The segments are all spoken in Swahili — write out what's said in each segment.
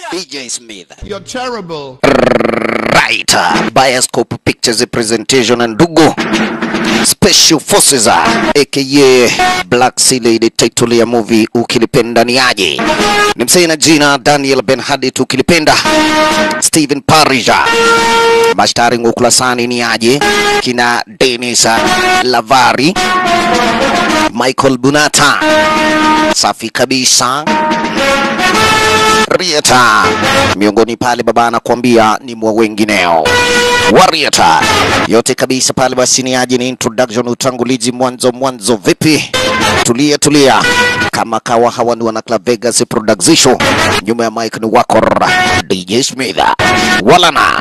DJ Smith. You're terrible. Right. Bioscope Pictures presentation and ndugu Special Forces aka Black Sea Lady title ya movie ukilipenda ni aje. Ni msee na jina Daniel Ben Hadid ukilipenda Stephen Parrish. Mashtari ukulasani ni aje kina Dennis Lavari, Michael Bunata, safi kabisa Rieta miongoni pale baba anakuambia ni mwa wengineo Warieta yote kabisa pale basi ni aje ni introduction utangulizi mwanzo mwanzo vipi tulia tulia kama kawa hawa ni wana Club Vegas Production nyuma ya mic ni wako DJ Smith walana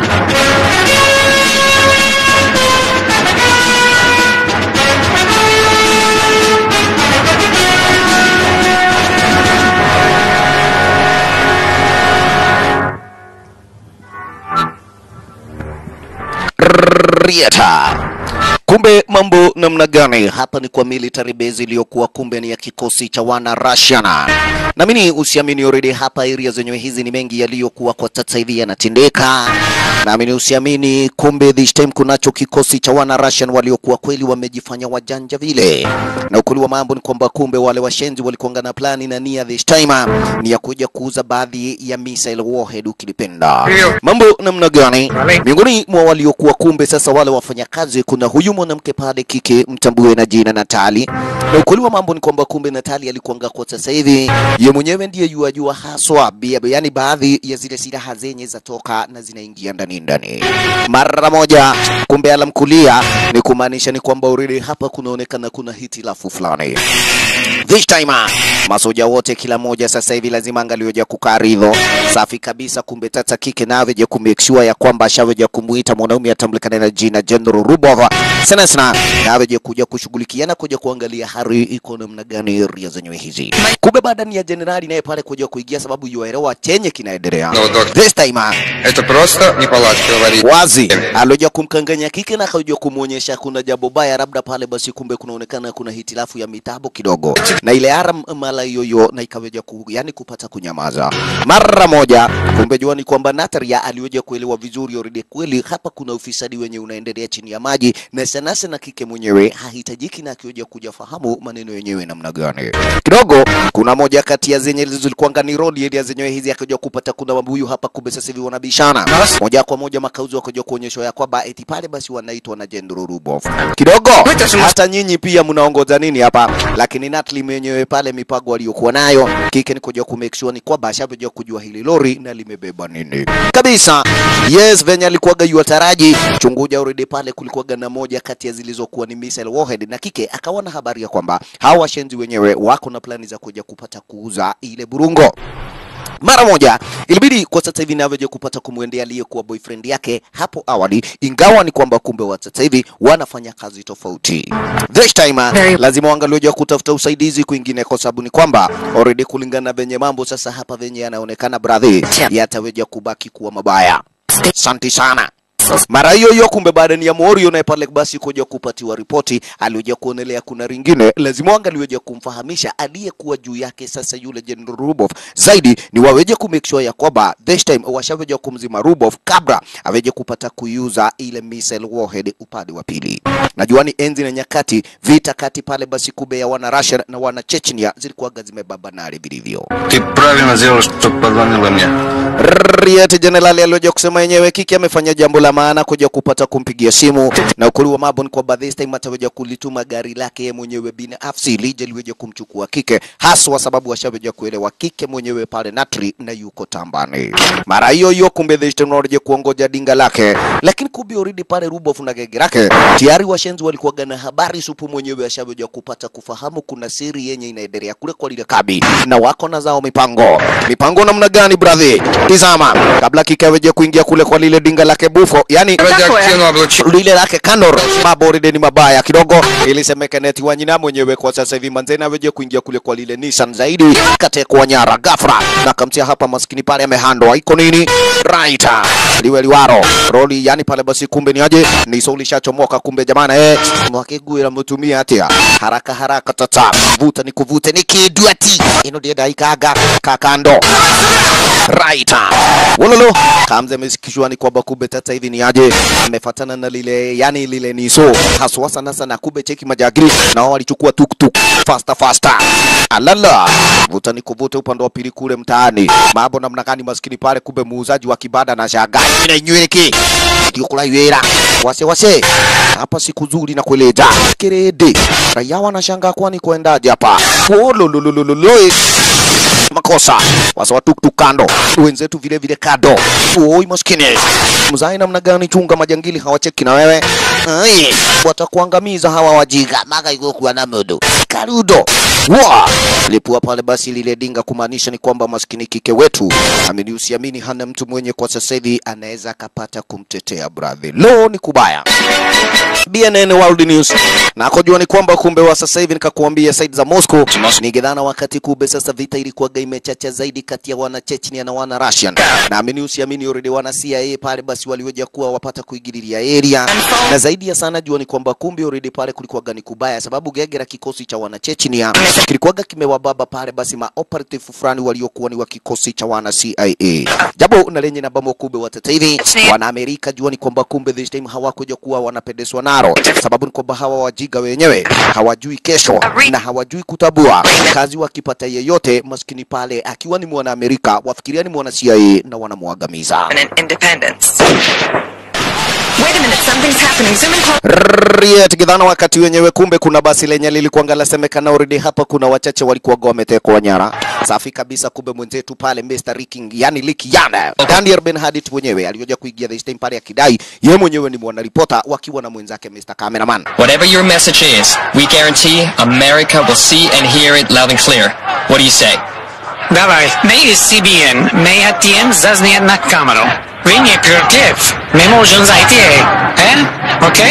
Rieta. Kumbe mambo namna gani? Hapa ni kwa military base iliyokuwa kumbe ni ya kikosi cha wana Russian. Naamini usiamini already hapa area zenyewe hizi ni mengi yaliyokuwa kwa sasa hivi yanatendeka. Naamini usiamini, kumbe this time kunacho kikosi cha wana Russian waliokuwa kweli wamejifanya wajanja vile. Na ukweli wa mambo ni kwamba kumbe wale washenzi walikuanga na plani na nia this time ni ya kuja kuuza baadhi ya missile warhead ukilipenda. Mambo namna gani? Miongoni mwa waliokuwa kumbe sasa wale wafanyakazi, kuna huyu mwanamke pale kike mtambue na jina Natali. Na ukweli wa mambo ni kwamba kumbe Natali alikuanga kwa sasa hivi ye mwenyewe ndiye yuajua haswa, bia- yaani baadhi ya zile silaha zenye zatoka na zinaingia ndani ndani mara moja. Kumbe alamkulia ni kumaanisha ni kwamba already hapa kunaonekana kuna hitilafu fulani. This time masoja wote kila moja sasa hivi lazima angalioja kukaridho safi kabisa. Kumbe tata kike naweja kumake sure ya kwamba ashaweja kumuita mwanaume atambulikana na jina General Rubov sana sana, naweja kuja kushughulikiana kuja kuangalia hali iko namna gani area zenyewe hizi. Kumbe baada ni ya generali naye pale kuja kuingia, sababu yuaelewa chenye kinaendelea. No, doc. This time Это просто неполадки говорит. wazi alioja kumkanganya kike na akaja kumwonyesha kuna jambo baya labda pale, basi kumbe kunaonekana kuna hitilafu ya mitabo kidogo, na ile aram mala yoyo na ikaweja ku, yani kupata kunyamaza mara moja. Kumbe jua ni kwamba Natalia aliweja kuelewa vizuri already, kweli hapa kuna ufisadi wenye unaendelea chini ya maji, na sana sana kike mwenyewe hahitajiki na akiweja kuja fahamu maneno yenyewe namna gani. Kidogo kuna moja kati ya zenye zilikuwa ni road area zenyewe hizi, akaja kupata kuna mabuyu hapa, kumbe sasa hivi wanabishana moja kwa moja makauzi wakaja kuonyeshwa ya kwamba eti pale basi wanaitwa na General Rubov. Kidogo hata nyinyi pia mnaongoza nini hapa? Lakini Natli mwenyewe pale mipango aliyokuwa nayo kike ni kuja ku make sure ni kwamba ashaveja kujua hili lori na limebeba nini kabisa. Yes, venye alikuwaga yua taraji chunguja already pale kulikuwaga na moja kati ya zilizokuwa ni missile warhead, na kike akawa na habari ya kwamba hawa washenzi wenyewe wako na plani za kuja kupata kuuza ile burungo mara moja ilibidi kwa sasa hivi navyoje kupata kumwendea aliyekuwa boyfriend yake hapo awali, ingawa ni kwamba kumbe wa sasa hivi wanafanya kazi tofauti. This time uh, lazima waangalioja kutafuta usaidizi kwingine, kwa sababu ni kwamba already kulingana na venye mambo sasa hapa venye yanaonekana, bradhi yataweja kubaki kuwa mabaya. Asante sana. Mara hiyo hiyo kumbe baada ni ya Morio naye pale basi kuja kupatiwa ripoti, alioja kuonelea kuna ringine, lazima wangalioja kumfahamisha aliyekuwa juu yake sasa yule General Rubov zaidi ni waweje ku make sure ya kwamba this time washaweja kumzima Rubov kabla aweje kupata kuiuza ile missile warhead upande wa pili. Najua ni enzi na nyakati vita kati pale basi kube ya wana Russia na wana Chechnya zilikuwaga zimebabanari vilivyo. Ты правильно сделал, что позвонила мне. Riet Jenerali alioja kusema yenyewe kiki amefanya jambo la maana kuja kupata kumpigia simu, na ukweli wa mambo ni kwamba this time ataweja kulituma gari lake yeye mwenyewe binafsi lije liweje kumchukua kike, haswa sababu ashaweja kuelewa kike mwenyewe pale Natri na yuko tambani. Mara hiyo hiyo kumbe this time wanaje kuongoja dinga lake, lakini kumbe already pale Rubov na gege lake tayari washenzi walikuwa na habari supu mwenyewe ashaweja kupata kufahamu kuna siri yenye inaendelea kule kwa lile kabi, na wako na zao mipango mipango namna gani brother? Tizama, kabla kikaweje kuingia kule kwa lile dinga lake bufo, yani Радиоактивное облучение. lile lake Kandor, mambo already ni mabaya kidogo. Ilisemekana eti Wanyina mwenyewe kwa sasa hivi manzena aweje kuingia kule kwa lile Nissan zaidi, katekwa nyara ghafla na kamtia hapa, maskini pale amehandwa, iko nini right liwe liwaro roli, yani pale basi, kumbe ni aje ni soli shachomoka, kumbe jamana, eh mwakiguira mutumia atia haraka haraka, tata vuta ni kuvute ni kiduati ino ndiye daikaga kakando right wololo kamze amesikishwa ni kwamba kumbe tata hivi ni aje amefatana na lile yani lile niso haswa sana sana kumbe cheki majagiri na wao walichukua tuktuk faster faster alala vuta ni kuvuta upande wa pili kule mtaani mambo namna gani maskini pale kumbe muuzaji wa kibanda na shagai ina nyweleke ndio kula ywera wase wase hapa siku nzuri na kueleza kerede raia wanashangaa kwani kuendaje hapa olololololoi makosa wasa wa tuktuk kando wenzetu vile vile kado oi maskini mzai namna gani chunga majangili hawacheki na wewe ai watakuangamiza hawa wajiga maka ikokuwa na modo karudo wa lipua pale basi lile dinga kumaanisha ni kwamba maskini kike wetu amini usiamini hana mtu mwenye kwa sasa hivi anaweza akapata kumtetea brother lo ni kubaya BNN World News na kujua ni kwamba kumbe wa sasa hivi nikakuambia side za Moscow ni gedhana wakati kumbe sasa vita ilikuwa imechacha zaidi kati ya wana Chechnya na wana Russian na amini usiamini already wana CIA pale basi waliweja kuwa wapata kuingililia area na zaidi ya sana jua ni kwamba kumbe already pale kulikuwa gani kubaya sababu gegera kikosi cha wana Chechnya kilikuwa kimewababa pale basi ma operative fulani waliokuwa ni wa kikosi cha wana CIA jambo na lenye na bamo kumbe watata hivi wana Amerika jua ni kwamba kumbe this time hawakuja kuwa wanapendezwa naro sababu ni kwamba hawa wajiga wenyewe hawajui kesho na hawajui kutabua kazi wakipata yeyote maskini pale akiwa ni mwana Amerika wafikiria ni mwana CIA na wanamwangamiza and independence. Wait a minute, something's happening. Zoom in close. Riet gidhana wakati wenyewe kumbe kuna basi lenye lilikuwa ngalasemekana already hapa kuna wachache walikuwa wametekwa nyara safi kabisa kumbe mwenzetu pale Mr. Riking yani Lick Yana Daniel Ben Hadid mwenyewe alioja kuingia this time pale akidai ye mwenyewe ni mwanaripota wakiwa na mwenzake Mr. Cameraman Whatever your message is, we guarantee America will see and hear it loud and clear. What do you say? Давай. Ми із CBN. Ми хотим заснять на камеру. Ви не против. Мы можем зайти. Э? Окей?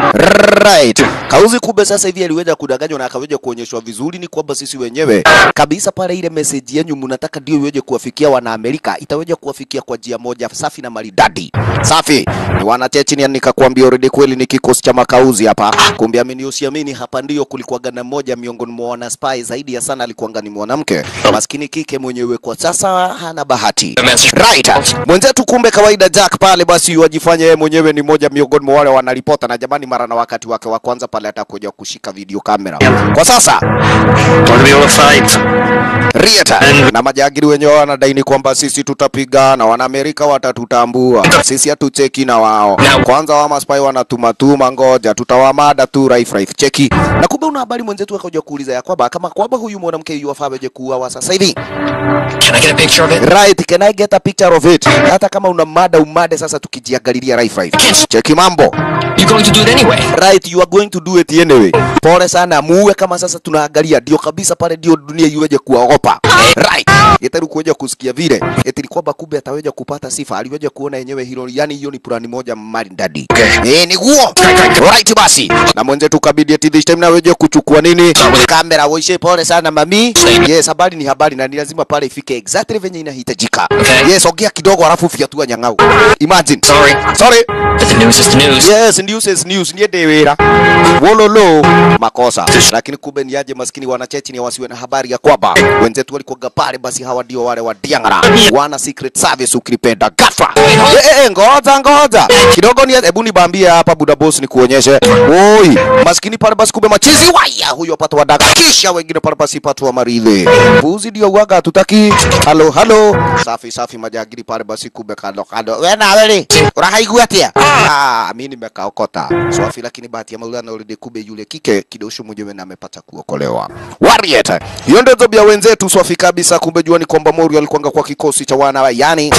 Right. Kauzi kumbe sasa hivi aliweza kudanganywa na akaweza kuonyeshwa vizuri ni kwamba sisi wenyewe kabisa pale ile message yenu mnataka ndio iweje kuwafikia wana Amerika itaweza kuwafikia kwa njia moja safi na maridadi. Safi. Ni wana Chechnya nikakwambia already kweli ni kikosi cha makauzi hapa. Kumbe amini usiamini hapa ndio kulikuwa gana mmoja miongoni mwa wana spy zaidi ya sana alikuwa ni mwanamke. Maskini kike mwenyewe kwa sasa hana bahati. Right. Mwenzetu kumbe kawaida Jack pale basi wajifanya yeye mwenyewe ni moja miongoni mwa wale wanaripota na jamani mara na wakati wake wa kwanza pale atakuja kushika video kamera. Kwa sasa Want to be able to fight. Rieta na majagiri wenyewe wanadaini kwamba sisi tutapiga na Wanaamerika watatutambua. Sisi hatucheki na wao. Kwanza wa maspai wanatumatuma, ngoja tutawamada tu raif raif. Cheki. Na kumbe una habari mwenzetu akaja kuuliza ya kwamba kama kwamba huyu mwanamke yuwafaa aje kuuawa sasa hivi. Can I get a picture of it? Right, can I get a picture of it? Hata kama una mada umade sasa tukijiangalilia raif raif. Cheki mambo. You're going to do it anyway. Right, you are going to do it anyway. Pole sana, muue kama sasa tunaangalia, ndio kabisa pale, ndio dunia iweje kuogopa. Right, yetaru kuja kusikia vile eti ni kwamba kumbe ataweza kupata sifa, aliweja kuona yenyewe hilo, yani hiyo ni plani moja maridadi. Eh, ni guo. Right basi, na mwenzetu kabidi eti this time naweje kuchukua nini kamera. Woishe, pole sana mami. Yes, habari ni habari na ni lazima pale ifike exactly venye inahitajika. Okay. Yes, ongea kidogo alafu fiatua nyang'au. Imagine. Sorry. Sorry. But the news is the news. Yes, news is news. Niende wira. Wololo makosa. Lakini kumbe ni aje maskini wanachechi ni wasiwe na habari ya kwamba wenzetu walikuwa pale, basi hawa ndio wale wa Diangara. Wana secret service ukilipenda ghafla. Eh, eh, eh, ngoja ngoja. Kidogo ni hebu nibambie hapa buda boss ni kuonyeshe. Oi, maskini pale basi kumbe machizi waya huyo apata wadaga. Kisha wengine pale basi patwa maridhe. Buzi ndio waga hatutaki. Halo halo. Safi safi majagiri pale basi kumbe kando kando. Wewe na wewe. Unahaigua atia? Ah, mimi nimekaokota. Swafi lakini bahati ya Maulana already kube yule kike kidosho mwenyewe na amepata kuokolewa. Warrior. Hiyo ndio zobia wenzetu swafi kabisa kumbe jua ni kwamba Mori alikuanga kwa kikosi cha wana yani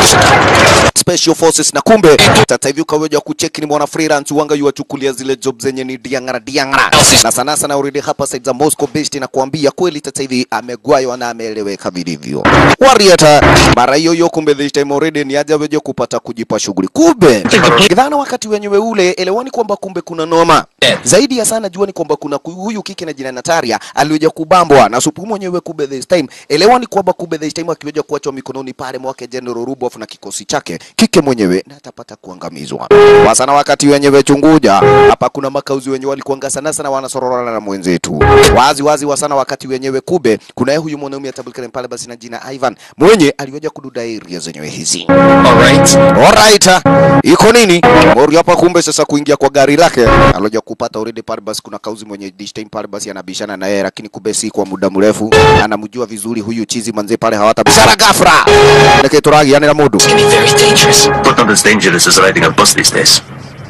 special forces na kumbe tata hivi ukaweja kucheki ni mwana freelance wanga yuachukulia zile job zenye ni diangara diangara na sana sana already hapa side za Moscow based na kuambia kweli tata hivi amegwaywa na ameeleweka vilivyo. Warrior mara hiyo hiyo kumbe this time already ni aje weje kupata kujipa shughuli kumbe kidhana wakati wenyewe ule elewani kwamba kumbe kuna noma zaidi ya sana jua ni kwamba kuna ku- huyu kike na jina Nataria aliweza kubambwa na supu mwenyewe kumbe this time elewani kwamba kumbe this time akiwa akiweja kuachwa mikononi pale mwake General Rubov na kikosi chake kike mwenyewe na atapata kuangamizwa. Wasana wakati wenyewe chunguja hapa, kuna makauzi wenye walikuanga sana sana wanasororana na mwenzetu wazi wazi wasana wakati wenyewe kube kuna yeye huyu mwanaume atabulikana pale basi na jina Ivan mwenye aliweja kududa area zenyewe hizi. Alright. Alright, iko nini? Mori hapa kumbe sasa kuingia kwa gari lake aloja kupata already pale basi kuna kauzi mwenye dish time pale basi anabishana na yeye lakini kumbe si kwa muda mrefu anamjua vizuri huyu chizi manze pale hawatabishana ghafla. Ndeke turagi yani na mudu. It's gonna be very dangerous. But not as dangerous as riding a bus these days.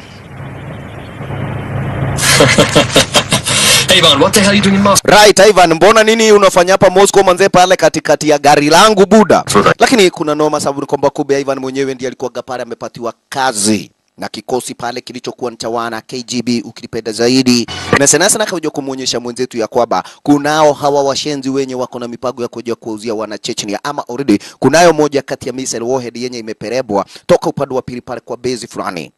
Hey, Vaughn, what the hell are you doing in Moscow? Right, Ivan, mbona nini unafanya hapa Moscow manze pale katikati ya gari langu buda? Sura. Lakini kuna noma sababu ni kwamba kumbe Ivan mwenyewe ndiye alikuwa pale amepatiwa kazi na kikosi pale kilichokuwa ni cha wana KGB ukilipenda zaidi, na sana sana kaja kumuonyesha mwenzetu ya kwamba kunao hawa washenzi wenye wako na mipango ya kuja kuwauzia wana Chechnya, ama already kunayo moja kati ya missile warhead yenye imeperebwa toka upande wa pili pale kwa base fulani.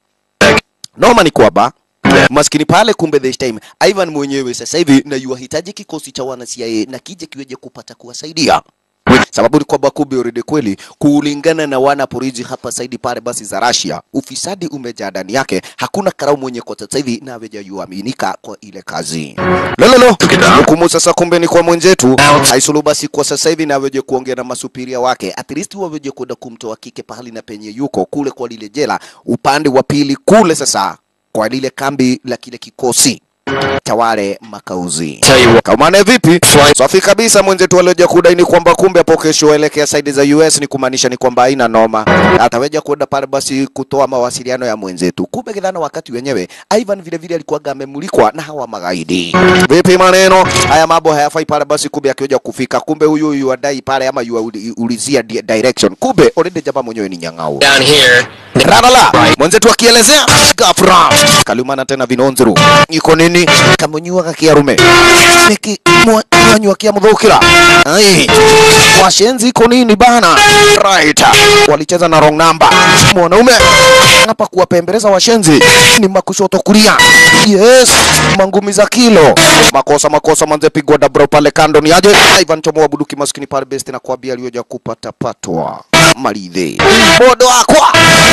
Noma ni kwamba maskini pale, kumbe this time Ivan mwenyewe sasa hivi na yuahitaji kikosi cha wana CIA na kije kiweje kupata kuwasaidia sababu ni kwamba kumbe already kweli kulingana na wana polisi hapa saidi pale basi za Russia, ufisadi umejaa ndani yake. Hakuna karau mwenye kwa sasa hivi na hawajayuaminika kwa ile kazi lololo. Hukumu sasa kumbe ni kwa mwenzetu haisulu basi kwa sasa hivi na aweje kuongea na masupiria wake, at least waweje kwenda kumtoa kike pahali na penye yuko kule kwa lile jela upande wa pili kule, sasa kwa lile kambi la kile kikosi cha wale makauzi. Tell you what. Kaumane vipi? Safi kabisa mwenzetu alioja kudaini kwamba kumbe hapo kesho elekea saidi za US ni kumaanisha ni kwamba haina noma. Ataweja kwenda pale basi kutoa mawasiliano ya mwenzetu. Kumbe kidhana wakati wenyewe Ivan vile vile alikuwa amemulikwa na hawa magaidi. Vipi maneno? Haya mambo hayafai pale basi kumbe akiweja kufika. Kumbe huyu huyu adai pale ama yuulizia di- direction. Kumbe already jaba mwenyewe ni nyang'au. Down here. Ralala mwenzetu akielezea gafra kalumana tena vinonzuru iko nini kamunyua kakiarume niki mwanyua kia mudhukira ai washenzi iko nini bana right walicheza na wrong number mwanaume hapa kuwapembeleza washenzi ni makushoto kulia yes mangumi za kilo makosa makosa manze pigwa dabro pale kando ni aje Ivan chomo wabuduki maskini pale best na kuambia aliyoja kupata patwa maridhe bodo akwa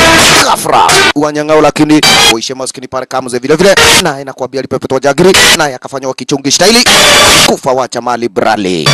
gafra wanyang'ao lakini uishe maskini pale kamze vile vile naye nakwambia alipepetwa jagiri naye akafanywa kichungi staili kufa wacha mali brale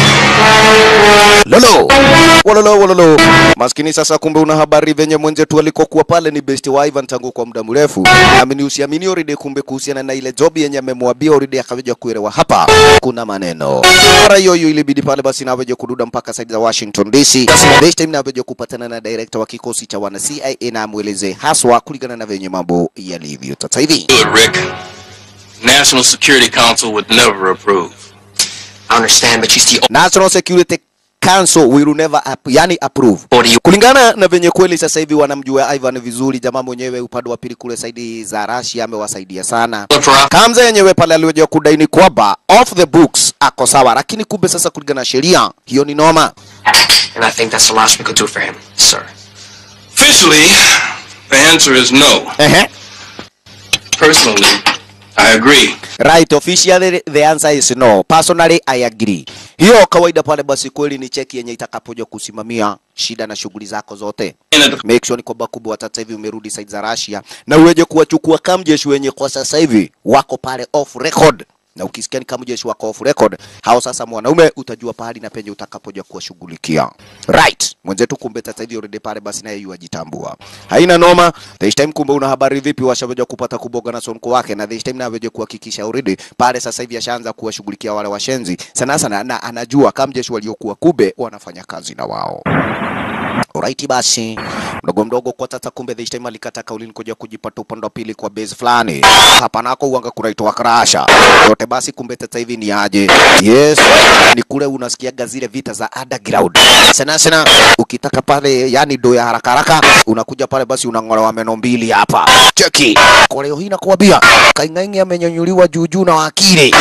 lolo wololo wololo maskini sasa kumbe una habari venye mwenzetu alikokuwa pale ni best wa Ivan tangu kwa muda mrefu amini usiamini already kumbe kuhusiana na ile job yenye amemwambia already akaweja kuelewa hapa kuna maneno mara hiyo hiyo ilibidi pale basi naweje kududa mpaka side za Washington DC this time naweje kupatana na director wa kikosi cha wana CIA na amweleze haswa kulingana na venye mambo yalivyo sasa hivi do it, Rick. National Security Council would never approve. I understand, but she's the National Security Council will never up, yani approve What do you- kulingana na venye kweli sasa hivi wanamjua Ivan vizuri. Jamaa mwenyewe upande wa pili kule saidi za Russia amewasaidia sana. Look for Kamza yenyewe pale aliweza kudaini kwamba off the books ako sawa, lakini kumbe sasa kulingana na sheria hiyo ni noma. And I think that's the last we could do for him, sir. Officially, the answer is no. Ehe. Personally, I agree. Right, officially the answer is no. Personally I agree. Hiyo kawaida pale basi kweli ni cheki yenye itakapoja kusimamia shida na shughuli zako zote. And at the Make sure ni kwamba kubwa wa sasa hivi umerudi side za Russia na uweje kuwachukua kamjeshi wenye kwa sasa hivi wako pale off record. Na ukisikia ni kamjeshi wako off record, hao sasa mwanaume utajua pahali na penye utakapoja kuwashughulikia. Right. Mwenzetu kumbe sasa hivi already pale basi naye yuajitambua. Haina noma. This time kumbe una habari vipi washaweja kupata kuboga na sonko wake na this time na aweje kuhakikisha already pale sasa hivi ashaanza kuwashughulikia wale washenzi. Sana sana na anajua kamjeshi waliokuwa kube wanafanya kazi na wao. Alright basi, mdogo mdogo kwa tata, kumbe this time alikata kauli kuja kujipata upande wa pili kwa base fulani hapa nako uanga kunaitwa Krasha yote. Basi kumbe sasa hivi ni aje? Yes, ni kule unasikiaga zile vita za underground sana sana. Ukitaka pale, yani do ya haraka haraka, unakuja pale basi unang'olewa meno mbili hapa. Cheki kwa leo hii nakuambia, kaing'aing'i amenyanyuliwa juu juu na wakili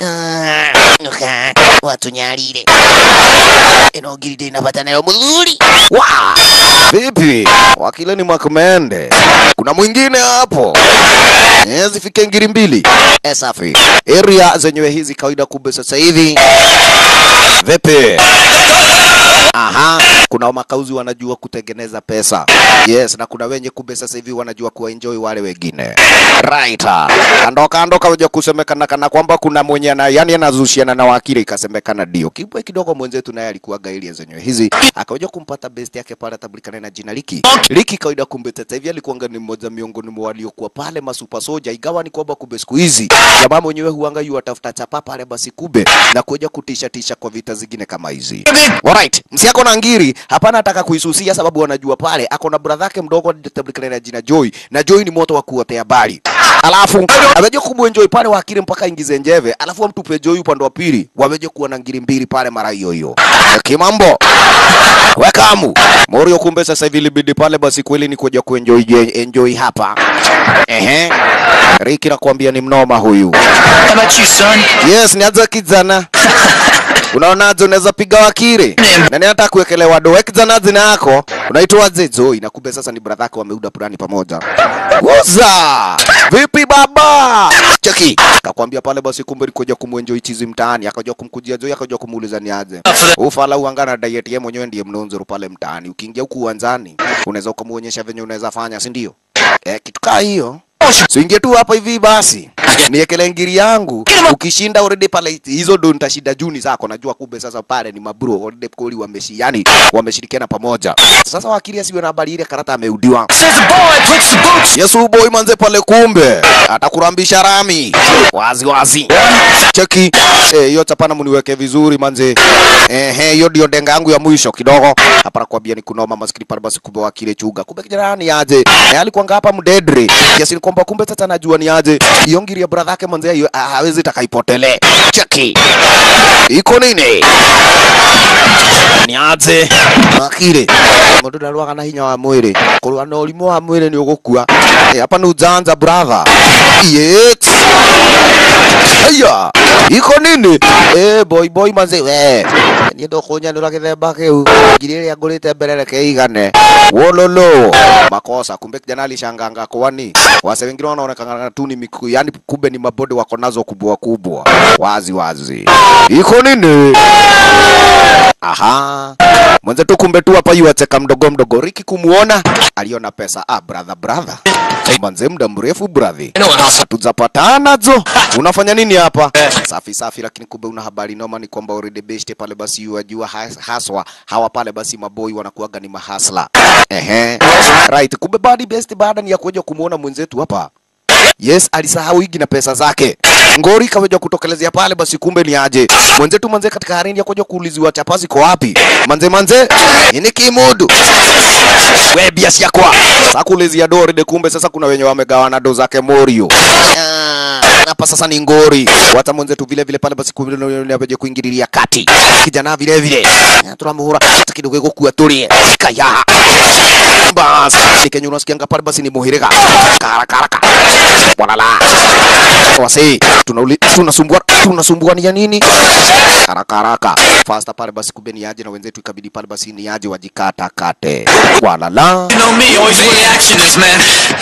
watunyalile enogiride napata nayo mzuri wa vipi wakile ni makumende kuna mwingine hapo Eh, zifike ngiri mbili Eh, safi area zenyewe hizi kawaida kumbe sasa hivi vipi Aha, kuna makauzi wanajua kutengeneza pesa. Yes, na kuna wenye kumbe sasa hivi wanajua kuenjoy wale wengine. Right. Kando kando kaja kusemekana kana kwamba kuna mwenye na yani anazushiana na wakili ikasemekana ndio. Kibwe kidogo mwenzetu naye alikuwa gaili zenyewe hizi. Akaja kumpata best yake pale atabulikana na jina Liki. Liki kawaida kumbe sasa hivi alikuwa ni mmoja miongoni mwa waliokuwa pale masupa soja igawa ni kwamba kumbe siku hizi jamaa mwenyewe huanga yu atafuta chapa pale basi kube na kuja kutisha tisha kwa vita zingine kama hizi. Alright, msiako na ngiri hapana ataka kuisusia sababu wanajua pale ako na brother yake mdogo atabulikana na jina Joy na Joy ni moto wa kuotea bali. Alafu ameje kumwenjoy pale wakili mpaka ingize njeve, alafu amtupe Joy upande wa pili, wameje kuwa na ngiri mbili pale mara hiyo hiyo. Kimambo wekamu Morio, kumbe sasa hivi libidi pale basi kweli ni kuja kuenjoy enjoy hapa. Ehe, Riki nakwambia ni mnoma huyu. How about you, son? Yes, nianza kijana. Unaonaje, unaweza piga wakili na ni hata kuwekelewa doa kijana jina yako unaitwa Zezo, na kumbe sasa ni brother yako wameuda purani pamoja. Uza vipi baba? Cheki kakwambia pale basi, kumbe alikuja kumwenjoy chizi mtaani, akaja kumkujia Joy, akaja kumuuliza ni aje ufala uangana diet yeye mwenyewe ndiye mnonzoro pale mtaani. Ukiingia huku uwanjani unaweza ukamuonyesha venye unaweza fanya, si ndio? Eh, kitu kaa hiyo Suingie tu hapa hivi basi. Niekele ngiri yangu. Ukishinda already pale hizo ndo nitashinda juni zako. Najua kumbe sasa pale ni mabro already koli wameshi yani wameshirikiana pamoja. Sasa wakili asiwe na habari ile karata ameudiwa. Says the boy puts the boots. Yesu boy manze pale kumbe atakurambisha rami wazi wazi. Cheki eh, hiyo chapana muniweke vizuri manze. Eh, hiyo ndio denga yangu ya mwisho kidogo. Hapa nakwambia ni kunoma maskini pale basi kumbe wakile chuga. Kumbe kijana ni aje? Eh, alikuwa hapa mdedre. Kiasi ni kwamba kumbe sasa najua ni aje. Hiyo ngiri ya brother yake manze hiyo ah, hawezi takaipotele. Cheki. Iko nini? Ni aje? Wakile. Mundu ndarwaga na hinya wa mwiri. Kurwa na ũrimũ wa mwĩrĩ nĩ ũgũkua. Eh, hapa ni ujanja brother. Yes. Aya, iko nini? Eh, boy boy manze we. Niĩ ndũkũnyanũra gĩthemba kĩu. Ngiri ĩrĩa ngũrĩte mbere reke igane. Wololo. Makosa. Kumbe kijana alishanganga kwani wase wengine wanaonekana tu ni miku, yani kumbe ni mabode wako nazo kubwa kubwa. Wazi wazi. Iko nini? Aha. Mwenzetu kumbe tu hapa yuacheka mdogo mdogo. Riki kumuona aliona pesa. Ah, brother brother. Manze muda mrefu brother. I know what hustle. Hatujapatana zo. Unafanya nini hapa? Safi safi, lakini kumbe una habari noma ni kwamba already best pale basi yajua haswa hawa pale basi maboi wanakuaga ni mahasla. Ehe. Right, kumbe badi best baada ni ya kuja kumuona mwenzetu hapa. Yes, alisahau higi na pesa zake. Ngori kaweja kutokelezea pale basi kumbe ni aje. Mwenzetu manze katika harini ya kuja kuuliziwa chapa ziko wapi? Manze manze, ini kimudu. We biasi yakwa. Sasa kuulizia dori de kumbe sasa kuna wenye wamegawana do zake Morio. Ah, Hapa sasa ni ngori. Wata mwenzetu vile vile pale basi kumbe ndio apeje kuingililia kati. Kijana vile vile. Turamuhura hata kidogo gukua tulie. Kaya. Bas, nikenye unasikianga pale basi ni muhirika. Karaka karaka. Walala. Wasi, tunauli tunasumbua tunasumbua ni ya nini? Haraka haraka. Fasta pale basi kumbe ni aje na wenzetu ikabidi pale basi ni aje wajikata kate. Walala. You know me, always where the action is, man.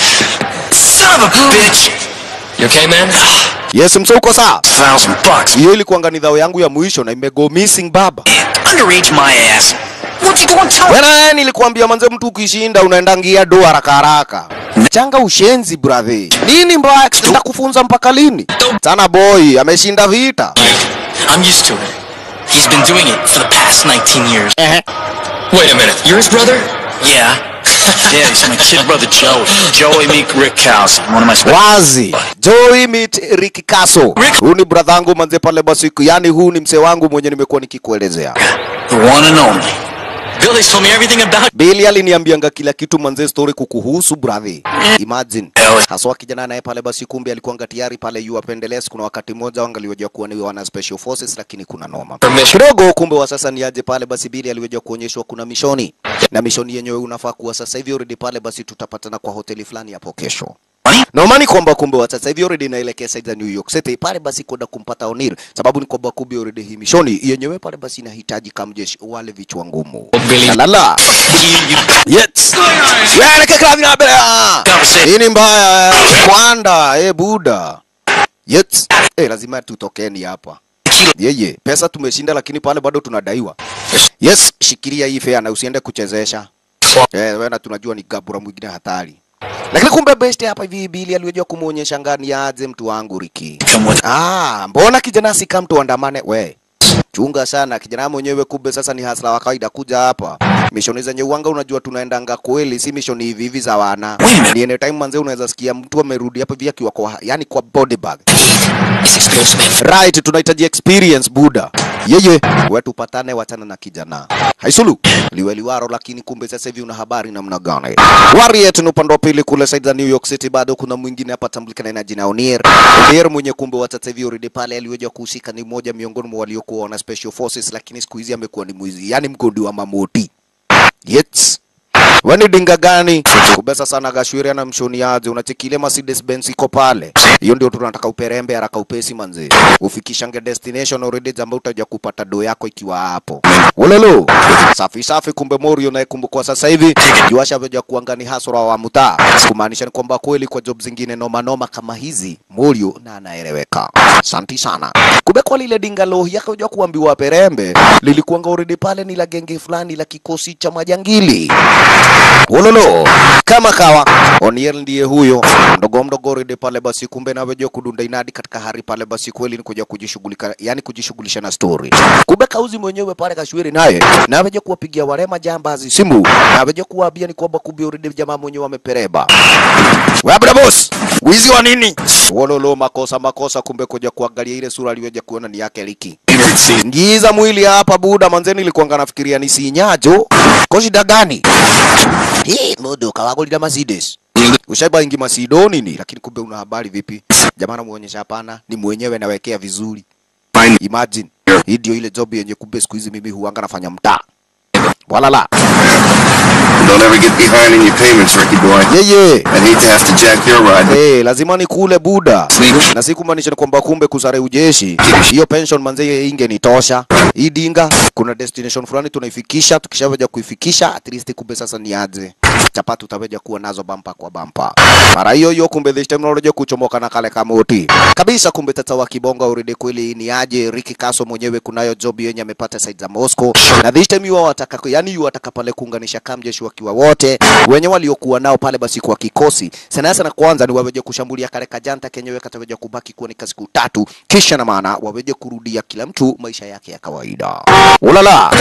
Son of a bitch. You okay, man? Yes, mso uko sawa? Thousand bucks. Hiyo ilikuwa nidhao yangu ya mwisho na imego missing baba. Underage my ass. What you gonna tell Wewe nilikuambia manze, mtu ukishinda unaenda ngia do haraka haraka. Changa ushenzi brother. Nini mbaya? Nitakufunza mpaka lini? Sana boy ameshinda vita. I'm used to it. He's been doing it for the past 19 years. Wait a minute. You're his brother? Yeah. yeah, he's my kid brother Joey. Joey Meek Rickhouse. One of my special. Wazi. Joey meet Ricky Kaso. Huu ni brother yangu manze pale basi, yani huu ni mse wangu mwenye nimekuwa nikikuelezea. The one and only. Billy's told me everything about Billy aliniambianga kila kitu manze, story kukuhusu brother. Imagine haswa kijana naye pale basi, kumbe alikuwa tayari pale yu apendelea. Kuna wakati mmoja wangaliweza kuwa ni wana special forces, lakini kuna noma permission. kidogo. Kumbe wa sasa ni aje pale basi, Billy aliweza kuonyeshwa kuna mishoni na mishoni yenyewe unafaa kuwa sasa hivi already pale basi, tutapatana kwa hoteli fulani hapo kesho. Naomani kwamba kumbe wa sasa hivi already naelekea side za New York City pale basi kwenda kumpata O'Neal, sababu ni kwamba kumbe already hii mishoni yenyewe pale basi inahitaji kamjeshi wale vichwa ngumu. Billy. La la la. Yes. Wewe kaka vina bela. Hii ni mbaya. Kwanda, eh buda. Yes. Eh lazima tutokeni hapa. yeye pesa tumeshinda lakini pale bado tunadaiwa yes shikilia hii fea na usiende kuchezesha eh, wewe na tunajua ni gabura mwingine hatari lakini kumbe best hapa hivi bili aliyojua kumuonyesha ngani aje mtu wangu Riki ah mbona kijana sika mtu andamane we chunga sana kijana mwenyewe kumbe sasa ni hasla wa kawaida kuja hapa mishoni zenye uwanga unajua tunaendanga kweli si mishoni hivi hivi za wana ni anytime manze unaweza sikia mtu amerudi hapa hivi akiwa kwa yani kwa body bag It's explosive. right tunahitaji experience buda yeye we tupatane wachana na kijana haisulu liweliwaro lakini kumbe sasa hivi una habari namna gani Warrior ni upande wa pili kule side za New York City bado kuna mwingine hapa tambulikana na jina Onier Onier mwenye kumbe wa sasa hivi already pale aliweza kuhusika ni mmoja miongoni mwa waliokuwa wana special forces lakini siku hizi amekuwa ni mwizi yani mgodi wa mamoti yes Wani dinga gani? Kubesa sana gashwiri na mshoniaje unachekile Mercedes Benz iko pale. Hiyo ndio tunataka uperembe haraka upesi manze. Ufikishange destination already jambo utaja kupata do yako ikiwa hapo. Ulelo. Safi safi kumbe Morio naye kumbukwa sasa hivi. Juasha veja kuangani hasura wa mtaa. Kumaanisha ni kwamba kweli kwa job zingine noma noma kama hizi Morio na anaeleweka. Asante sana. Kumbe kwa lile dinga lo yakaja kuambiwa perembe lilikuanga already pale ni la genge fulani la kikosi cha majangili. Wololo kama kawa Oniel ndiye huyo mdogo mdogo rede pale basi, kumbe naweja kudunda inadi katika hari pale basi, kweli ni kuja kujishughulika, yani kujishughulisha na story. Kumbe kauzi mwenyewe pale kashwiri naye naweja kuwapigia wale majambazi simu, naweja kuwaambia ni kwamba kumbe rede jamaa mwenyewe amepereba. Wabra boss, wizi wa nini? Wololo makosa makosa, kumbe kuja kuangalia ile sura aliyoja kuona ni yake Liki. Ngiza mwili hapa buda manzeni, ilikuanga nafikiria ni sinyajo. Kwa shida gani? Hii mudu kawagulira Mercedes. Ushaiba ingi masido nini? Lakini kumbe una habari vipi? Jamaa anamuonyesha hapana, ni mwenyewe nawekea vizuri. Imagine. Hii ndio ile job yenye kumbe siku hizi mimi huanga nafanya mtaa. Wala la. Don't ever get behind in your payments, Ricky boy. Yeye. I'd hate to have to jack your ride. Hey, lazima ni kule buda na si kumaanisha ni kwamba kumbe kusare ujeshi hiyo pension manze ingenitosha hii dinga kuna destination fulani tunaifikisha tukishaweja kuifikisha at least kumbe sasa ni aje chapati utaweja kuwa nazo bampa kwa bampa mara hiyo hiyo kumbe this time unaoja kuchomoka na kale kamoti kabisa kumbe tata wa kibonga urede kweli ni aje Ricky Kaso mwenyewe kunayo job yenye amepata side za Moscow na this time yuwa wataka yani yuwa wataka pale kuunganisha kamjeshi wakiwa wote wenye waliokuwa nao pale basi kwa kikosi sana sana kwanza ni waweje kushambulia kale kajanta kenyewe kataweja kubaki kuwa ni kazi siku tatu kisha na maana waweje kurudia kila mtu maisha yake ya kawaida ulala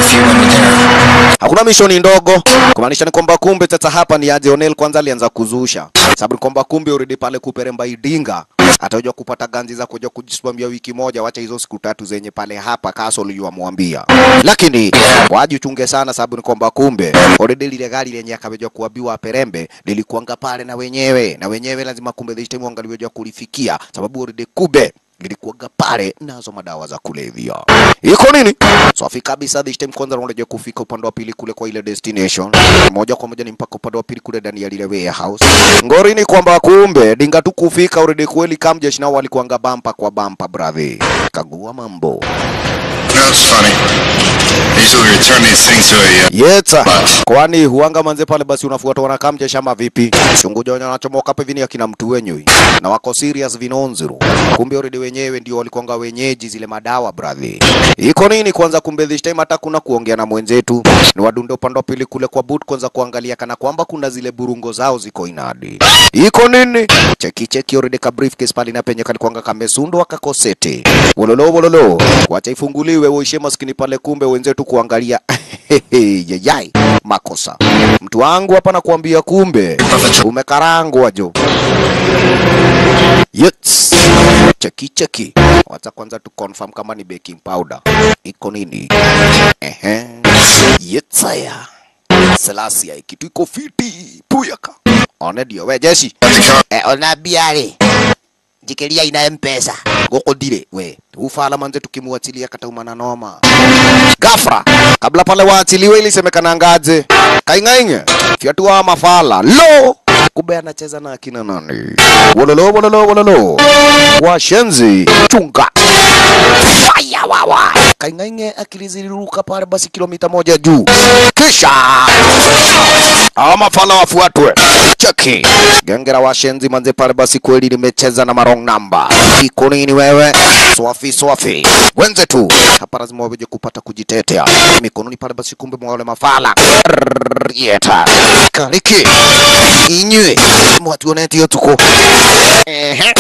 hakuna mishoni ndogo kumaanisha ni kwamba kumbe sasa hapa ni aje Onel kwanza alianza kuzusha sababu ni kwamba kumbe already pale kuperemba idinga atakuja kupata ganzi za kuja kujisimamia wiki moja, wacha hizo siku tatu zenye pale hapa Castle yuamwambia. Lakini wajichunge sana, sababu ni kwamba kumbe already lile gari lenye akaweja kuambiwa Perembe lilikuanga pale na wenyewe na wenyewe lazima kumbe this time wangaliweja kulifikia, sababu already kube lilikuwaga pale nazo madawa za kulevya. Iko nini? Safi kabisa. This time kwanza unakuja kufika upande wa pili kule kwa ile destination, moja kwa moja ni mpaka upande wa pili kule ndani ya lile warehouse. Ngori ni kwamba kumbe dinga tu kufika already kweli kamjeshi nao walikuanga bampa kwa bampa brother. Kagua mambo. That's funny. They usually return these things to a, uh, Yeta. Kwani huanga manze pale basi unafuatwa na kamjeshi ama vipi? Chunguja wenye wanachomoka hapa hivi ni akina mtu wenyewe. Na wako serious vinonzuru. Kumbe already wenyewe ndio walikuanga wenyeji zile madawa brother. Iko nini kwanza kumbe this time hata kuna kuongea na mwenzetu. Ni wadunde upande wa pili kule kwa boot kwanza kuangalia kana kwamba kuna zile burungo zao ziko inadi. Iko nini? Cheki cheki already ka briefcase pale na penye kalikuanga kamesundwa kakosete. Wololo wololo. Wacha ifunguliwe uishe maskini pale kumbe wenzetu kuangalia. Yayai makosa. Mtu wangu hapa nakuambia kumbe umekarangwa jo. Yes. Cheki cheki. Wacha kwanza tu confirm kama ni baking powder. Iko nini? Ehe. Yetsaya. Selasia kitu iko fiti. Puyaka. One ndio we jeshi. Eh, ona biare. Jikiria ina mpesa. Goko dire we. Ufala manze tukimwachilia kataumana noma. Gafra. Kabla pale waachiliwe ili semekana ngaje. Kaingainge. Fiatua mafala. Lo. Kumbe anacheza na akina nani? Wololo wololo wololo. Washenzi chunga. Faya wawa. Kaingainge akiliziliruka pale basi kilomita moja juu. Kisha hawa mafala wafuatwe. Cheki. Genge la washenzi manze pale basi kweli limecheza na marong namba. Iko nini wewe? swafi swafi wenzetu hapa lazima waweje kupata kujitetea mikononi pale basi kumbe mwa wale mafala yeta kaliki inywe mwatuonetio tuko ehe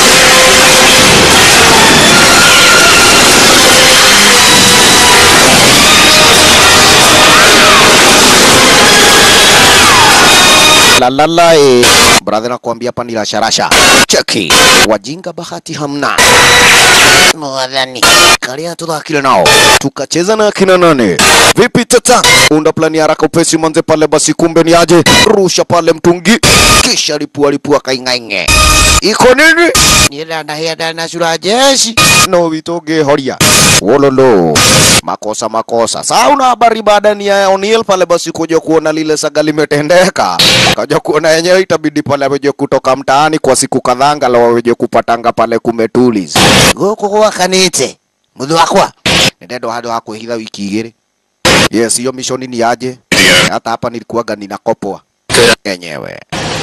lalalae brother nakwambia hapa ni rasharasha cheki wajinga bahati hamna mwadhani kalia tuthakile nao tukacheza na akina nane vipi tata unda plani haraka upesi manze pale basi kumbe ni aje rusha pale mtungi kisha lipua lipua kaing'aing'e iko nini niendandahenda na sura jeshi no vitoge horia wololo makosa makosa saa una habari baada ni ya O'Neil pale basi kuja kuona lile saga limetendeka kaja kuona yenyewe itabidi pale aweje kutoka mtaani kwa siku kadhaa angalau aweje kupatanga pale kumetulis guku gwakanite muthu wakwa nindendo handu ha kwihitha wiki igiri yes hiyo mishoni ni aje hata hapa nilikuwaga ninakopoa enyewe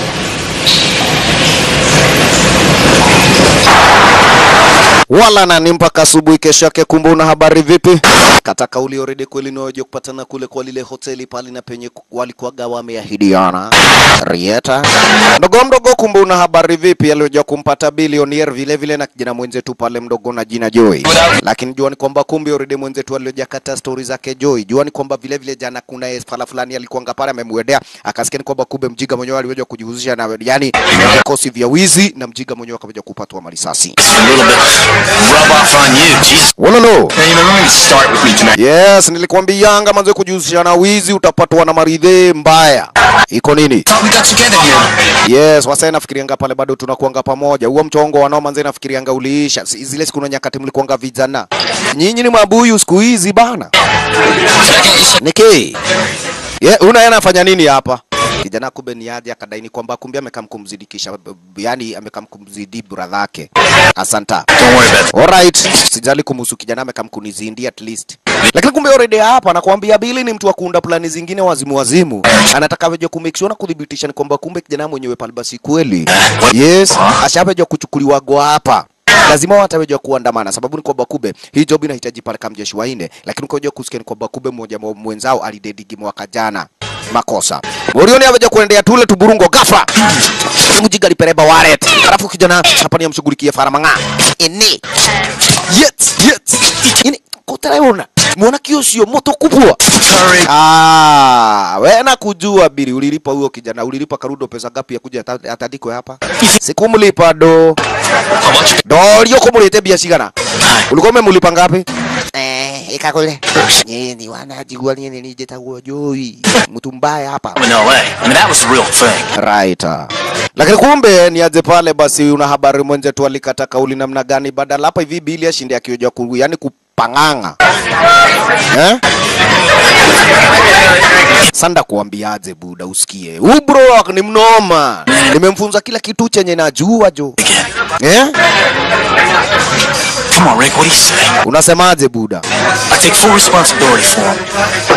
wala nani mpaka asubuhi kesho yake. Kumbe una habari vipi? Kata kauli already kweli ni waje kupatana kule kwa lile hoteli pale na penye ku- walikuwaga wameahidiana Rieta mdogo mdogo. Kumbe una habari vipi? Alioja kumpata bilionaire vile vile na kijana mwenzetu pale mdogo na jina Joy, lakini jua ni kwamba kumbe already mwenzetu alioja kata stori zake Joy. Jua ni kwamba vile vile jana kuna fala fulani alikuanga pale amemwendea, akasikia ni kwamba kumbe mjiga mwenyewe aliweza kujihusisha na yani vikosi vya wizi na mjiga mwenyewe akaja kupatwa marisasi. A little bit rub off on you. Jesus. Wololo. Man, you know, let me start with me tonight. Yes, nilikwambianga manze kujihusisha na wizi utapatwa na maridhe mbaya. Iko nini? Thought we got together here. Yes, wasa nafikirianga pale bado tunakuanga pamoja. Huo mchongo wanao manze nafikirianga uliisha. Si- Zile siku na nyakati mlikuanga vijana. Nyinyi ni mabuyu siku hizi bana. Can I get you some? Niki. Ye, una yana fanya nini hapa? Kijana kumbe ni aje akadaini kwamba kumbe amekam kumzidikisha yani amekam kumzidi brother yake. Asanta. Don't worry about it. Alright, sijali kumhusu kijana amekam kunizindi at least. Lakini kumbe already hapa nakwambia Billy ni mtu wa kuunda plani zingine wazimu wazimu. Anataka veje ku make sure na kudhibitisha ni kwamba kumbe kijana mwenyewe pale basi kweli. Yes, ashaveje kuchukuliwa go hapa. Lazima watawejwa kuandamana sababu ni kwamba kumbe hii job inahitaji pale kama jeshi waine, lakini kwa kusikia ni kwamba kumbe mmoja wa mwenzao alidedigi mwaka jana makosa. Morioni aveja kuendea tule tuburungo gafa. Mjiga lipereba waret. Alafu kijana hapa ni amshughulikie faramanga. Ini. Yet, yet. Ini kutaraona. Muona kiosio moto kubwa. Ah, wena kujua bili ulilipa huyo kijana, ulilipa Karudo pesa ngapi ya kuja ata- atandikwe hapa? Sikumlipa do. How much? Dorio kumulete bia cigana. Ulikuwa umemlipa ngapi? Eh, ikakule. Nyinyi wanajigua nini nije taguo joi. Mtu mbaya hapa. I'm in LA. I mean, that was the real thing. Right. Lakini kumbe ni aje pale basi una habari mwenzetu alikata kauli namna gani badala hapa hivi bili ashinde akioja ku yani kupanganga. Eh? Sanda kuambiaje buda usikie. Huyu bro ni mnoma. Nimemfunza kila kitu chenye najua jo. Eh? Come on, Rick. What do you say? Unasemaje buda? I take full responsibility for him.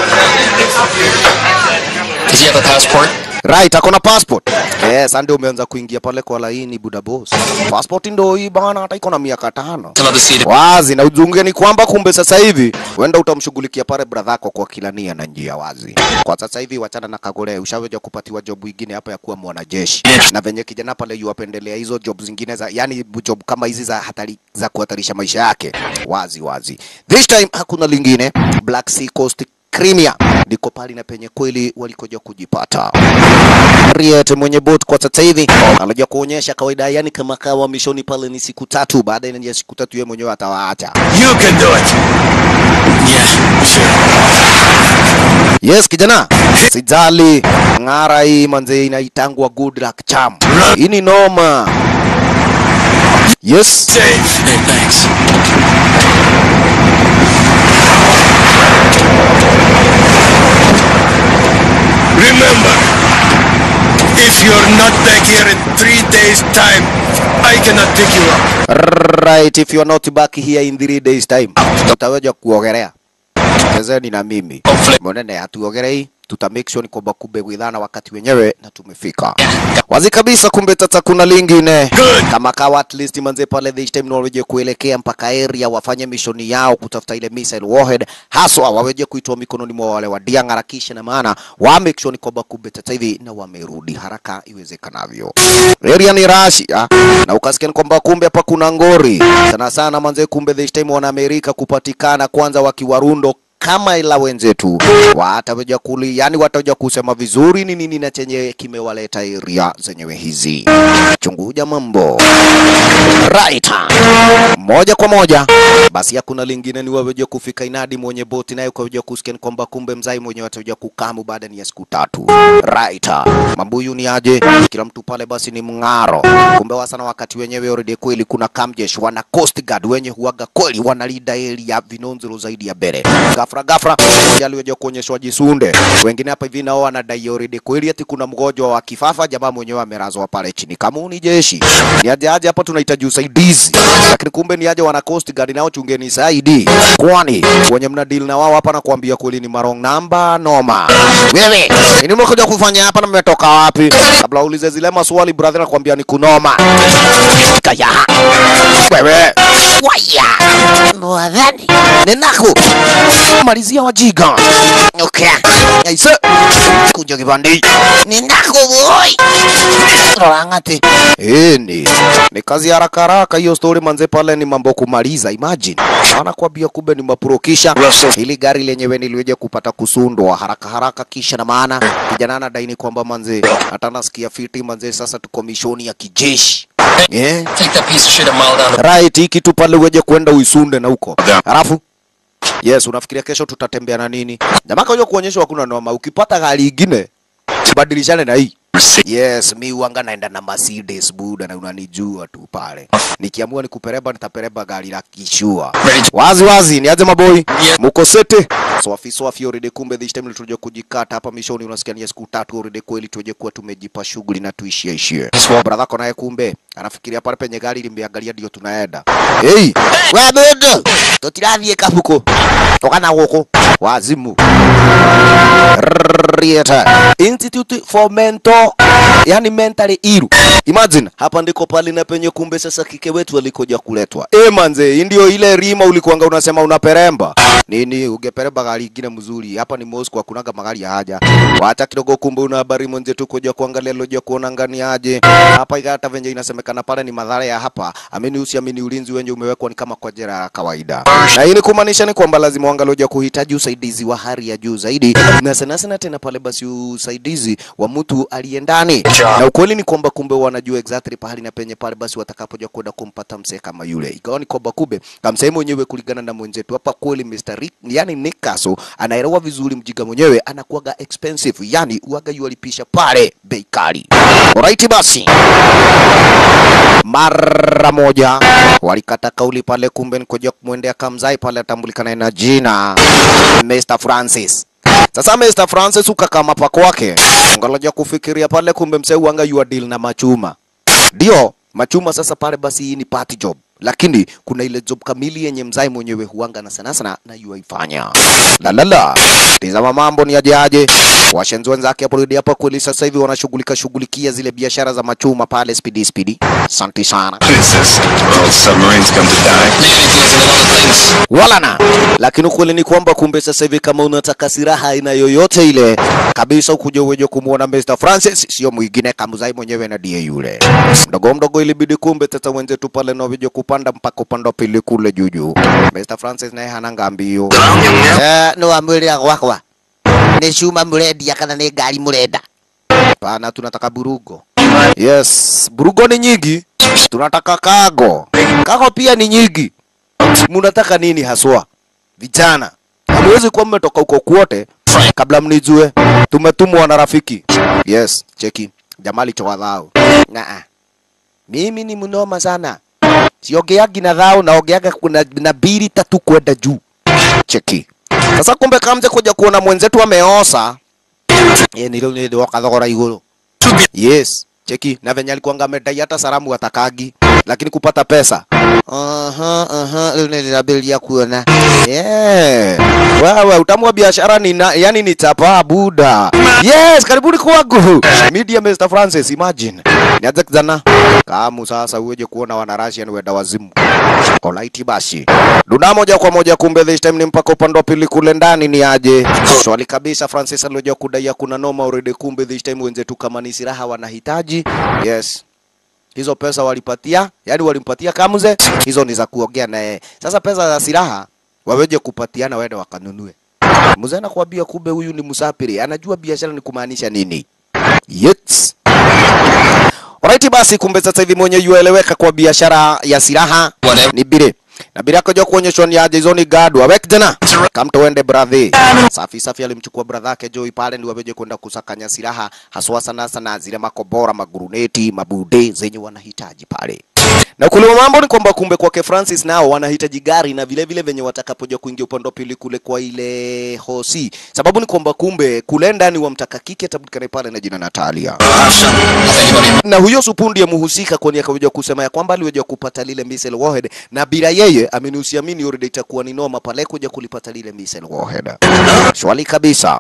Does he have a passport? Right, akona passport. Yes, ndio umeanza kuingia pale kwa laini buda boss. Passport ndio hii bana hata iko na miaka tano. Tell her to see the wazi na ujunge ni kwamba kumbe sasa hivi wenda utamshughulikia pale brother yako kwa kila nia na njia wazi. Kwa sasa hivi wachana na Kagore, ushaweja kupatiwa job ingine hapa ya kuwa mwanajeshi, na venye kijana pale yuwapendelea hizo job zingine za yani job kama hizi za hatari za kuhatarisha maisha yake wazi wazi. This time hakuna lingine, Black Sea Coast Crimea ndiko pali na penye kweli walikoja kujipata. Riet mwenye boat kwa sasa hivi anaja kuonyesha kawaida, yani kama kawa mishoni pale ni siku tatu, baada ya siku tatu yeye mwenyewe atawaacha. You can do it. Yeah, sure. Yes kijana, sijali ng'ara hii manze inaitangwa good luck charm. Hii ni noma. Yes. Safe. Hey, thanks. Remember, if you're not back here in three days' time, I cannot pick you up. Right, if you are not back here in three days time, utaweza kuogelea. Chezeni na mimi. Hopefully. Monene hatuogelei, tuta make sure ni kwamba kumbe widhana wakati wenyewe na tumefika wazi kabisa. Kumbe tata kuna lingine kama kawa, at least manze pale this time waweje kuelekea mpaka area wafanye mishoni yao kutafuta ile missile warhead, haswa waweje kuitoa mikononi mwa wale wa Diang harakisha, na maana wa make sure ni kwamba kumbe tata hivi na wamerudi haraka iwezekanavyo. Area ni Russia na ukasikia ni kwamba kumbe hapa kuna ngori sana sana manze, kumbe this time wana Amerika kupatikana kwanza wakiwarundo kama ila wenzetu wataweja kuli, yani wataweja kusema vizuri ni nini na chenye kimewaleta area zenyewe hizi. Chunguja mambo right, moja kwa moja basi, hakuna lingine ni waweja kufika inadi mwenye boti naye ukaweja kusikia ni kwamba kumbe mzai mwenye wataweja kukamu baada ni ya siku tatu right. Mambuyu ni aje, kila mtu pale basi ni mng'aro. Kumbe wasana wakati wenyewe already kweli kuna kamjesh wana coast guard wenye huaga kweli wanalida area vinonzero zaidi ya bere gafra gafra aliweja kuonyeshwa jisunde. Wengine hapa hivi nao wanadai already kweli ati kuna mgonjwa wa kifafa, jamaa mwenyewe amelazwa pale chini. Kama ni jeshi ni aje aje, hapa tunahitaji usaidizi, lakini kumbe ni aje wana coast guard nao chungeni saidi, kwani wenye mna deal na wao hapa na kuambia kweli ni marong namba noma. Wewe nini mmekuja kufanya hapa na mmetoka wapi? Kabla ulize zile maswali brother, nakwambia ni kunoma. Kaya wewe waya mwadhani ninako malizia wajiga okay. Aise kuja kibandi ninako boy rorangate eni ni kazi haraka haraka hiyo story manze, pale ni mambo kumaliza. Imagine anakwambia kumbe ni mapurokisha ili gari lenyewe niliweje kupata kusundwa haraka haraka, kisha na maana kijana anadaini kwamba manze hata nasikia fiti manze, sasa tuko mishoni ya kijeshi yeah. Take that piece of shit a mile down the Right, hii kitu pale uweje kwenda uisunde na huko. Yeah. Halafu yes, unafikiria kesho tutatembea na nini? Jamaa kaja kuonyeshwa hakuna noma. Ukipata gari ingine badilishane na hii. Yes, mi uanga naenda na Mercedes buda na unanijua tu pale. Nikiamua nikupereba nitapereba gari la kishua. Ready. Wazi wazi, niaje maboy? Yeah. Muko sete? Swafi swafi already kumbe this time tulikuja kujikata hapa mishoni unasikia ni ya siku tatu already kweli tuje kuwa tumejipa shughuli na tuishie ishie. Brother yako naye kumbe anafikiria pale penye gari limeangalia ndio tunaenda. Hey, wewe dodo. Tutirathie kabuko. Tokana huko. Wazimu. Rieta. Institute for Mental yani mentally ill. Imagine hapa ndiko pale na penye kumbe sasa kike wetu alikoja kuletwa. Eh manze, hii ndio ile rima ulikuanga unasema unaperemba. Nini ungeperemba gari ingine mzuri. Hapa ni Moscow hakunaga magari ya haja. Wacha kidogo kumbe una habari mwenzetu kuja kuangalia loja kuona ngani aje. Hapa hata venye inasemekana pale ni madhara ya hapa. Amini usiamini ulinzi wenye umewekwa ni kama kwa jera ya kawaida. Na hii ni kumaanisha ni kwamba lazima wangaloja kuhitaji usaidizi wa hali ya juu zaidi. Na sana sana tena pale basi usaidizi wa mtu aliye ndani. Na ukweli ni kwamba kumbe wanajua exactly pahali na penye pale basi watakapoja kwenda kumpata msee kama yule. Ikawa ni kwamba kumbe kamsee mwenyewe kulingana na mwenzetu hapa kweli Mr. Rick, yani Nick Castle anaelewa vizuri mjiga mwenyewe anakuwaga expensive, yani uaga yualipisha pale bei kali. Alright basi mara moja walikata kauli pale, kumbe nikoja kumwendea kamzai pale atambulikana na jina Mr. Francis. Sasa Mr. Francis ukakama pa kwake, ngaloja kufikiria pale, kumbe msee wanga yua deal na machuma, ndio machuma. Sasa pale basi hii ni party job, lakini kuna ile job kamili yenye mzai mwenyewe huanga na sana sana na yuaifanya. La la la, tizama mambo ni aje aje. Washenzi wenzake hapo rudi hapa kweli, sasa hivi wanashughulika shughulikia zile biashara za machuma pale speedy speedy. Asante sana. What is this? Where all submarines come to die? Navy deals in a lot of things. wala na lakini ukweli ni kwamba kumbe sasa hivi kama unataka silaha aina yoyote ile kabisa, ukuja uweje kumwona Mr. Francis, sio mwingine kamzai mwenyewe na die yule mdogo mdogo, ilibidi kumbe tata wenzetu pale na weje kupanda mpaka upande wa pili kule juju. Mr. Francis naye hananga mbio eh, no amwĩrĩra gwakwa nĩ cuma mũrendia kana nĩ ngari mũrenda? Pana, tunataka burugo. Yes, burugo ni nyingi, tunataka kago. Kago pia ni nyingi. Munataka nini haswa vijana? Hamwezi kuwa mmetoka huko kwote kabla mnijue. Tumetumwa na rafiki. Yes, cheki jamali chowadhao. Naa, mimi ni mnoma sana, siongeagi na dhao, naongeaga kuna na bili tatu kwenda juu. Cheki sasa, kumbe kamze kuja kuona mwenzetu ameosa. Yeye nilo ndio kathogora iguru. Yes, cheki na venye alikuwa amedai hata salamu atakagi lakini kupata pesa aha aha linabilia kuona yeah. wewe utamu wa biashara ni na, yani ni chapa buda yes karibuni kwangu media Mr Francis imagine nianze kijana kamu sasa uweje kuona wana Russian wenda wazimu Alright basi. Duna moja kwa moja kumbe this time ni mpaka upande wa pili kule ndani ni aje. Swali kabisa Francis alioja kudai kuna noma already kumbe this time wenzetu kama ni silaha wanahitaji. Yes. Hizo pesa walipatia, yani walimpatia Kamuze, hizo ni za kuongea naye. Sasa pesa za silaha waweje kupatiana waende wakanunue. Mzee anakuambia kumbe huyu ni msafiri, anajua biashara ni kumaanisha nini. Yes. Alright basi kumbe sasa hivi mwenye yueleweka kwa biashara ya silaha Whatever. ni bire. Na bire akaja kuonyeshwa ni aje hizo ni gadu. Awek jana. Kam tuende brother. Safi safi alimchukua brother yake Joey pale ndio wabeje kwenda kusakanya silaha haswa sana sana zile makobora, maguruneti, mabude zenye wanahitaji pale. Na kule mambo ni kwamba kumbe kwake Francis nao wanahitaji gari na vile vile venye watakapoja kuingia upande wa pili kule kwa ile hosi. Sababu ni kwamba kumbe kule ndani wamtaka kike atabudikane pale na jina Natalia Anybody na huyo supu ndiye muhusika kwani akaweja kusema ya kwamba aliweja kupata lile missile warhead na bila yeye amini usiamini already itakuwa ni noma pale kuja kulipata lile missile warhead swali kabisa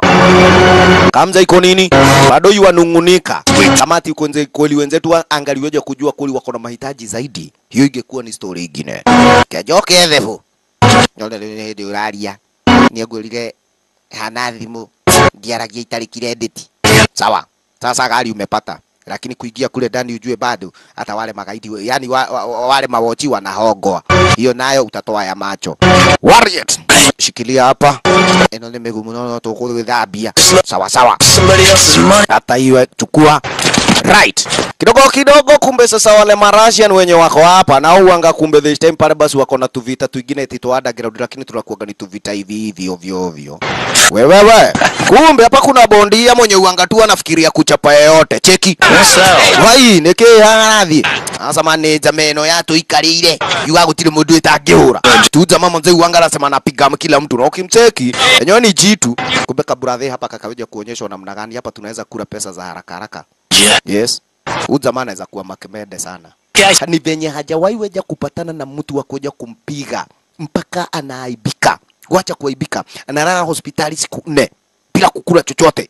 kamza iko nini bado yuanungunika kamati uko nze kweli wenzetu wa- angaliweja kujua kweli wako na mahitaji zaidi hiyo ingekuwa ni story ingine kejoke ethefu nyone rä hä ndä å raria nä ngårire hana thimå ndiaragia itarä kirendeti sawa sasa gari umepata lakini kuingia kule ndani ujue bado hata wale magaidi yani wa, wa, wa, wale mawochi wanahogwa hiyo nayo utatoa ya macho Warriors shikilia hapa eno nä mä gumu no tå thambia sawa sawa Somebody else's money. hata hiyo chukua right kidogo kidogo kumbe sasa wale marasian wenye wako hapa na uanga kumbe this time pale basi wako na tuvita twingine tito underground lakini tunakuaga ni tuvita hivi hivi ovyo ovyo wewewe kumbe hapa kuna bondia mwenye uanga tu anafikiria kuchapa yeyote cheki vai niki harathi asa maneja meno yato ikarire yuga gutire mundu itangihura tuja mama mzee uanga anasema anapiga kila mtu na ukimcheki enyewe ni jitu kumbe kaburathe hapa kakaweja kuonyeshwa namna gani hapa tunaweza kula pesa za haraka haraka Yeah. yes huyu jamaa anaweza kuwa makemede sana Guys, ni venye hajawahi weja kupatana na mtu wa kuja kumpiga mpaka anaaibika wacha kuaibika analala hospitali siku nne bila kukula chochote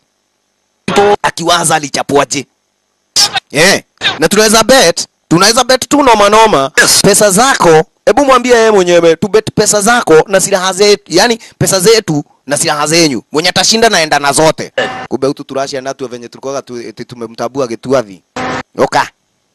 akiwaza alichapwaje yeah. na tunaweza bet tunaweza bet tu noma noma pesa zako hebu mwambie yeye mwenyewe tu bet pesa zako na silaha zetu yani pesa zetu na silaha zenyu mwenye atashinda naenda na zote kumbe utu turashia natu venye tulikuwa tu, eti tumemtabua gituathi oka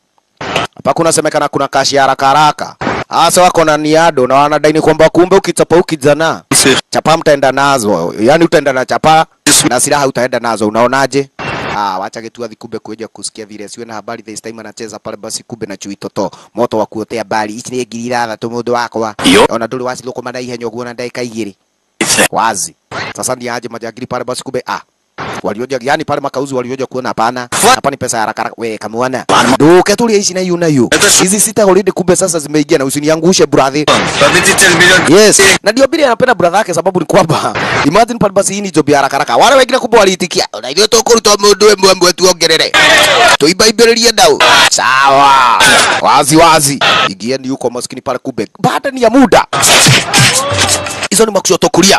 hapa kunasemekana kuna kashi ya haraka haraka hasa wako na niado na wanadaini kwamba kumbe ukichapa ukijana chapa mtaenda nazo yani utaenda na chapa na silaha utaenda nazo unaonaje Ah, wacha gituathi kumbe kuja kusikia vile siwe na habari this time anacheza pale basi kumbe na chui toto moto wa kuotea bali ici nĩ ngiri ithathatũ mũndũ wakwa Yo. ona ndũrĩ wacilũkũma na ihenya ũguo na ndagĩka igĩrĩ wazi sasa ni aje majangili pale basi kumbe ah walioja yani pale makauzi walioja kuona hapana hapa ni pesa ya haraka haraka we kamwana duke tulia hizi na hiyo na hiyo hizi sita already kumbe sasa zimeingia na usiniangushe brother yes na ndio bili anapenda brother yake sababu ni kwamba imagine pale basi hii ni job ya haraka haraka wale wengine kumbe waliitikia na ile tukuruta mundu ĩmwe ĩmwe tuongerere tuibaibĩrĩrie ndau sawa wazi wazi ingieni huko maskini pale kumbe baada ni ya muda hizo ni makushoto kulia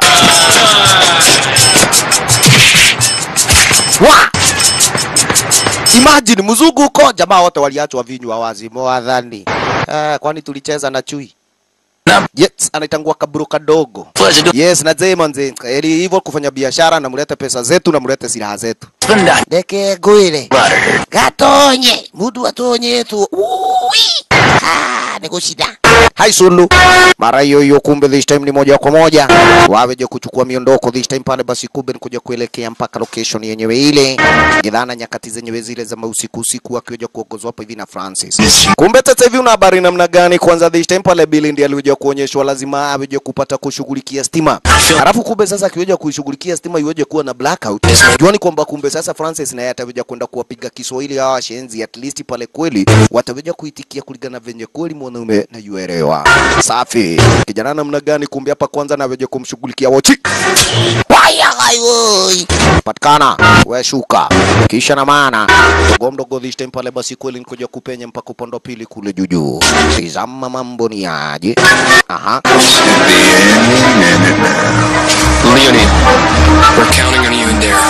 wa imagine mzunguko jamaa wote waliachwa vinywa wazi mwathani eh, kwani tulicheza na chui Naam. yes anaitangua kaburu kadogo Pleasure to yes na zee manze eli hivyo kufanya biashara na mlete pesa zetu na mlete silaha zetu spend that ndeke ngwire butter. gatonye mundu atonye tu Ui! Ah, ni kushida hai sulu mara hiyo hiyo kumbe this time ni moja kwa moja waweje kuchukua miondoko this time pale basi kumbe ni kuja kuelekea mpaka location yenyewe ile gidhana nyakati zenyewe zile za mausiku usiku akiweja kuongozwa hapa hivi na Francis kumbe sasa hivi una habari namna gani kwanza this time pale Billy ndiye aliweja kuonyeshwa lazima aweje kupata kushughulikia stima alafu kumbe sasa akiweja kuishughulikia stima iweje kuwa na blackout juani kwamba kumbe sasa Francis naye ataweja kwenda kuwapiga Kiswahili hawa washenzi at least pale kweli wataweja kuitikia kulingana venye kweli mwanaume na URL kuelewa. Safi. Kijana namna gani? Kumbe hapa kwanza naweje kumshughulikia wochi. Waya woi. Patikana. We shuka. Kisha na maana. Mdogo mdogo this time pale basi kweli nikuja kupenya mpaka upande wa pili kule juju. Tizama mambo ni aje. Aha. Should be any minute now. Leonid, we're counting on you in there.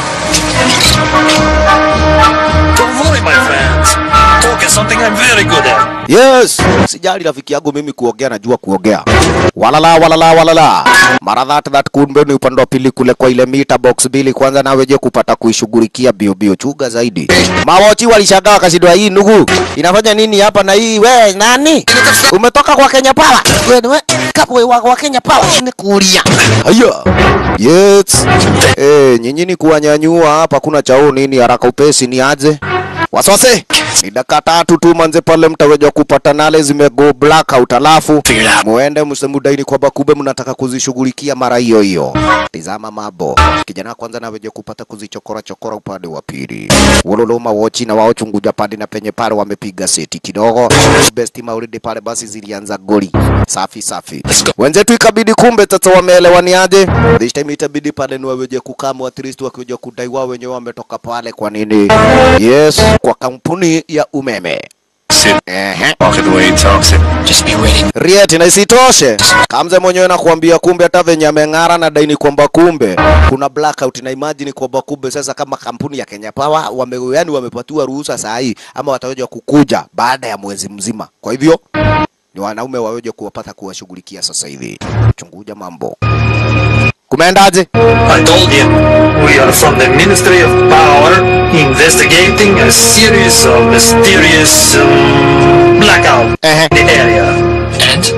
Don't worry, my friends. Talk is something I'm very good at. Yes, sijali rafiki yangu mimi kuongea, najua kuongea. Walala walala walala. Mara that that kumbe ni upande wa pili kule kwa ile mita box bili kwanza na weje kupata kuishughulikia bio bio chuga zaidi. Mawochi walishangaa wakashindwa hii ndugu. Inafanya nini hapa na hii we nani? Umetoka kwa Kenya Power? Wewe ni we kapo wa, wa Kenya Power ni kulia. Haya. Yes. Eh, nyinyi ni kuwanyanyua hapa kuna chao nini haraka upesi ni aje? Wasose ni dakika tatu tu manze pale mtaweja kupata nale zimego blackout, alafu muende msemudaini kwamba kumbe mnataka kuzishughulikia mara hiyo hiyo. Tizama mambo, kijana kwanza naweja kupata kuzichokora chokora upande wa pili. Wololoma wochi na wao chunguja pande na penye pale wamepiga seti kidogo. Besti maulidi pale basi zilianza goli. Safi safi. Wenzetu ikabidi kumbe sasa wameelewaniaje? This time itabidi pale ni waweje kukamwa at least wakija kudai wao wenyewe wametoka pale kwa nini? Yes, kwa kampuni ya umeme. Sit. Ehe. Walk it the way he talks it. Just be ready. Rieti na isitoshe, Kamze mwenyewe nakuambia kumbe hata venye ameng'ara na daini kwamba kumbe kuna blackout na imagine kwamba kumbe sasa kama kampuni ya Kenya Power wame, yani wamepatiwa ruhusa saa hii ama wataweza kukuja baada ya mwezi mzima. Kwa hivyo ni wanaume waweje kuwapata kuwashughulikia sasa hivi. Chunguja mambo. Kumeendaje? I told you, we are from the Ministry of Power investigating a series of mysterious um, blackout Ehe. in the area. And?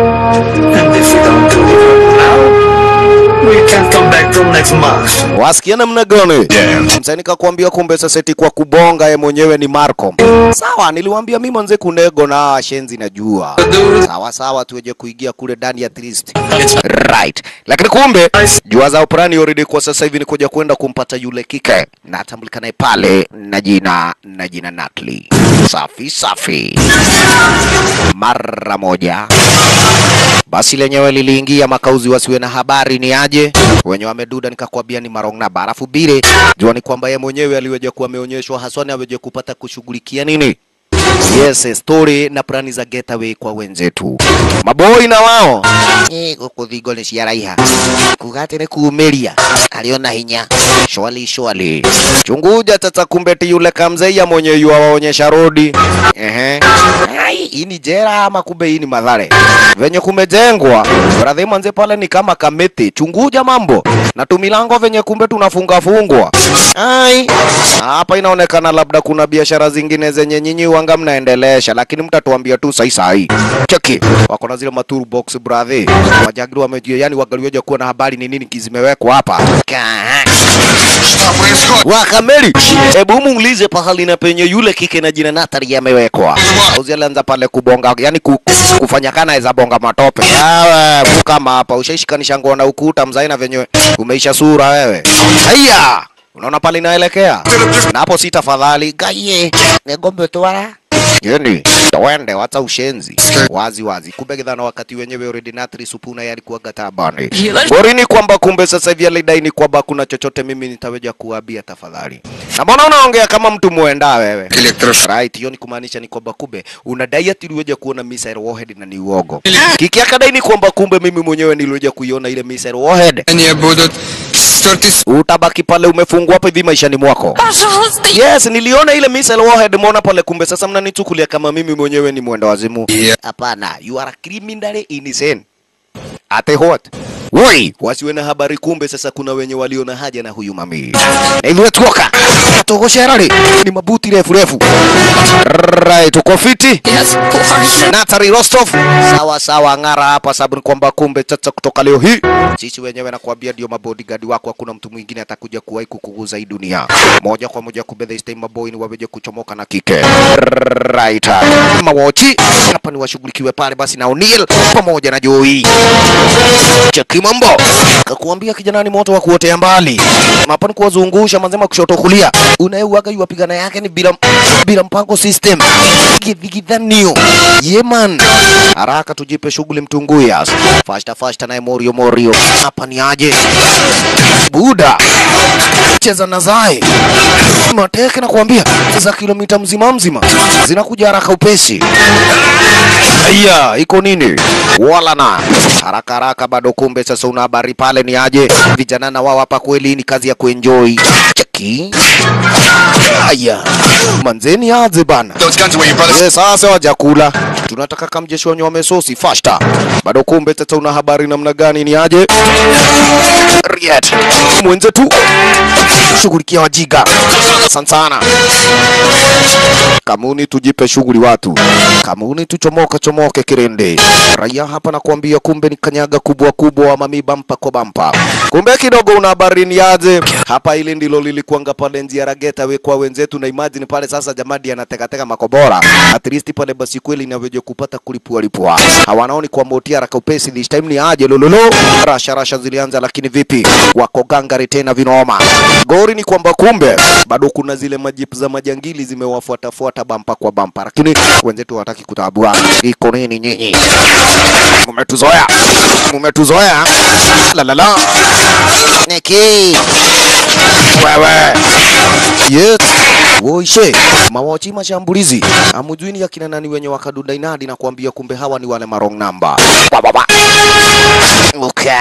And if we don't do it now, we can't come back till next month. Wasikia namna gani? Yeah. Msanii nikakwambia kumbe sasa eti kwa kubonga ye mwenyewe ni Marco. Sawa, niliwaambia mimi manze kunego na shenzi najua. Sawa sawa tuweje kuingia kule ndani at least. Right. Lakini kumbe jua za operani already kwa sasa hivi ni kuja kwenda kumpata yule kike na atambulikanaye pale na jina na jina Natalie. Safi safi. Mara moja basi lenyewe liliingia makauzi wasiwe na habari ni aje wenye wameduda nikakwambia ni marongna barafu bile jua ni kwamba ye mwenyewe aliweja kuwa ameonyeshwa haswani aweje kupata kushughulikia nini yes story na plani za getaway kwa wenzetu maboi na wao eh guku thingo ni ciaraiha kuga atĩ nĩ kuumĩria aliona hinya shwali shwali chunguja tata kumbeti yule kamzeia mwenye yuawaonyesha rodi ehe Ai, hii ni jera ama kumbe hii ni madhare venye kumejengwa radhi manze pale ni kama kamiti chunguja mambo na tumilango venye kumbe tunafunga fungwa ai hapa inaonekana labda kuna biashara zingine zenye nyinyi wanga mnaendelesha lakini mtatuambia tu sai sai cheki wako na zile maturu box brother wajagiri wamejia yani wangaliweja kuwa na habari ni nini zimewekwa hapa Ka- Wakameli, hebu muulize pahali na penye yule kike na jina Natali amewekwa. Auzi alianza pale kubonga, yani ku, kufanya kana eza bonga matope. Yawe, kama hapa ushaishikanisha nguo na ukuta mzai na venye umeisha sura wewe. Haya, unaona pale inaelekea. Na hapo si tafadhali, gaye, ngombe twara. Yeni, twende wacha ushenzi. Wazi wazi. Kumbe githana wakati wenyewe already Natali supuna yalikuwa gatabani. Borini kwamba kumbe sasa hivi alidai ni kwamba kuna chochote mimi nitaweja kuambia tafadhali. Na mbona unaongea kama mtu muenda wewe? Electro- Right, hiyo ni kumaanisha ni kwamba kumbe unadai ati uliweja kuona missile warhead na ni uogo. Kiki akadai ni kwamba kumbe mimi mwenyewe niliweja kuiona ile missile warhead. Они будут стартить Utabaki pale umefungwa hapa hivi maishani mwako. Пожалуйста, Yes, niliona ile missile warhead muona pale kumbe sasa mnanichukulia kama mimi mwenyewe ni mwenda wazimu. Yeah. Hapana, you are criminally insane. Ate what? Woi, wasiwe na habari kumbe sasa kuna wenye walio na haja na huyu mami. Na hivyo tuoka. Togo sherari. Ni mabuti refu refu. Right, uko fiti? yes, Porsche. Natari Rostov. Sawa sawa, ng'ara hapa sababu ni kwamba kumbe sasa kutoka leo hii sisi wenyewe nakwambia ndio mabodyguard wako, hakuna mtu mwingine atakuja kuwahi kukuguza hii dunia. Moja kwa moja kumbe this time maboy ni waweje kuchomoka na kike. Right. Mawochi hapa ni washughulikiwe pale basi na O'Neil pamoja na Joey. Cheki kimambo kakuambia kijana ni moto wa kuotea mbali hapa ni kuwazungusha manzema kushoto kulia unayeuaga yuwapigana yake ni bila bila mpango system gidhigidhanio yeman haraka tujipe shughuli mtunguya fashta fashta naye morio morio hapa ni aje buda cheza na zae mateke na kuambia za kilomita mzima mzima zinakuja haraka upesi Aya, iko nini? Wala na haraka haraka, bado kumbe sasa una habari pale ni aje? Vijana na wao hapa kweli ni kazi ya kuenjoy. Cheki. Aya, manzeni aje bana. Those guns are where your brothers. Yes, sasa wajakula. Tunataka kamjeshi wenye wamesosi fashta. Bado kumbe sasa una habari namna gani ni aje? Riet. Mwenzetu. Shughulikia wajiga. Asante sana. Kamuni tujipe shughuli watu. Kamuni tuchomoka chomoke kirende. Raia hapa na kuambia kumbe ni kanyaga kubwa kubwa wa mami bampa kwa bampa. Kumbe kidogo una habari ni aje? Hapa ili ndilo lilikuanga pale njia rageta we kwa wenzetu na imagine pale sasa jamadi anatekateka makobora. At least pale basi kweli inavyoje kupata kulipua lipua. Hawanaoni kwa motia haraka upesi this time ni aje lololo. Rasha rasha zilianza lakini vipi? Wako gangari tena vinoma. Gori ni kwamba kumbe bado kuna zile majipu za majangili zimewafuatafuata bampa kwa bampa, lakini wenzetu hawataki kutabua. Iko nini nyinyi? Mumetuzoea, mumetuzoea. La la la, Neki wewe yes. Woishe mawachi mashambulizi amujui ni akina nani wenye wakadunda inadi na kuambia kumbe hawa ni wale marong namba Wa, wa, wa. Okay.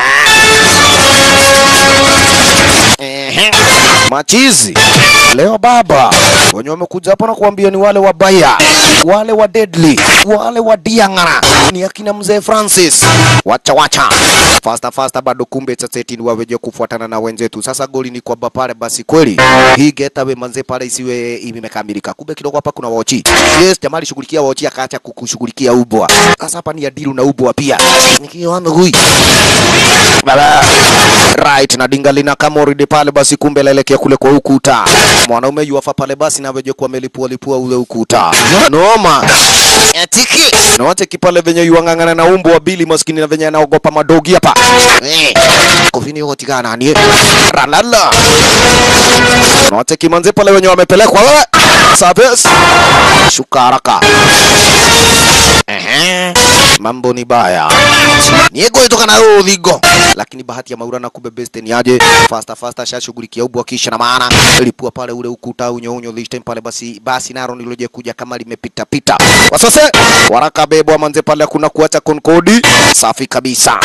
Ehe. Machizi leo baba wenye wamekuja hapa na kuambia ni wale wabaya, wale wa deadly, wale wa diang'ara, ni akina mzee Francis. Wacha wacha fasta fasta, bado kumbe saseti ni waweje kufuatana na wenzetu. Sasa goli ni kwamba pale basi kweli hii getaway manze pale isiwe imekamilika. Kumbe kidogo hapa kuna wochi. Yes, jamaa alishughulikia wochi akaacha kukushughulikia ubwa. Sasa hapa ni adilu na ubwa pia. Nikiona hui baba right na dinga lina kama already pale basi kumbe laelekea kule kwa ukuta mwanaume yuafa pale basi na veje kuwa melipua lipua ule ukuta noma atiki na wache kipale venye yuang'ang'ana na umbo wa bili maskini na venye anaogopa madogi hapa eh kofini yote kana nani ralala na wache kimanze pale wenye wamepelekwa wewe sabes shuka haraka Ehe, mambo ni baya niego itoka na udhigo lakini bahati ya maurana kumbe beste ni aje fasta fasta shashughulikia ubwa kisha na maana lipua pale ule ukuta unyo unyo this time pale basi basi naro niloje kuja kama limepita pita wasase waraka bebwa manze pale kuna kuacha konkodi safi kabisa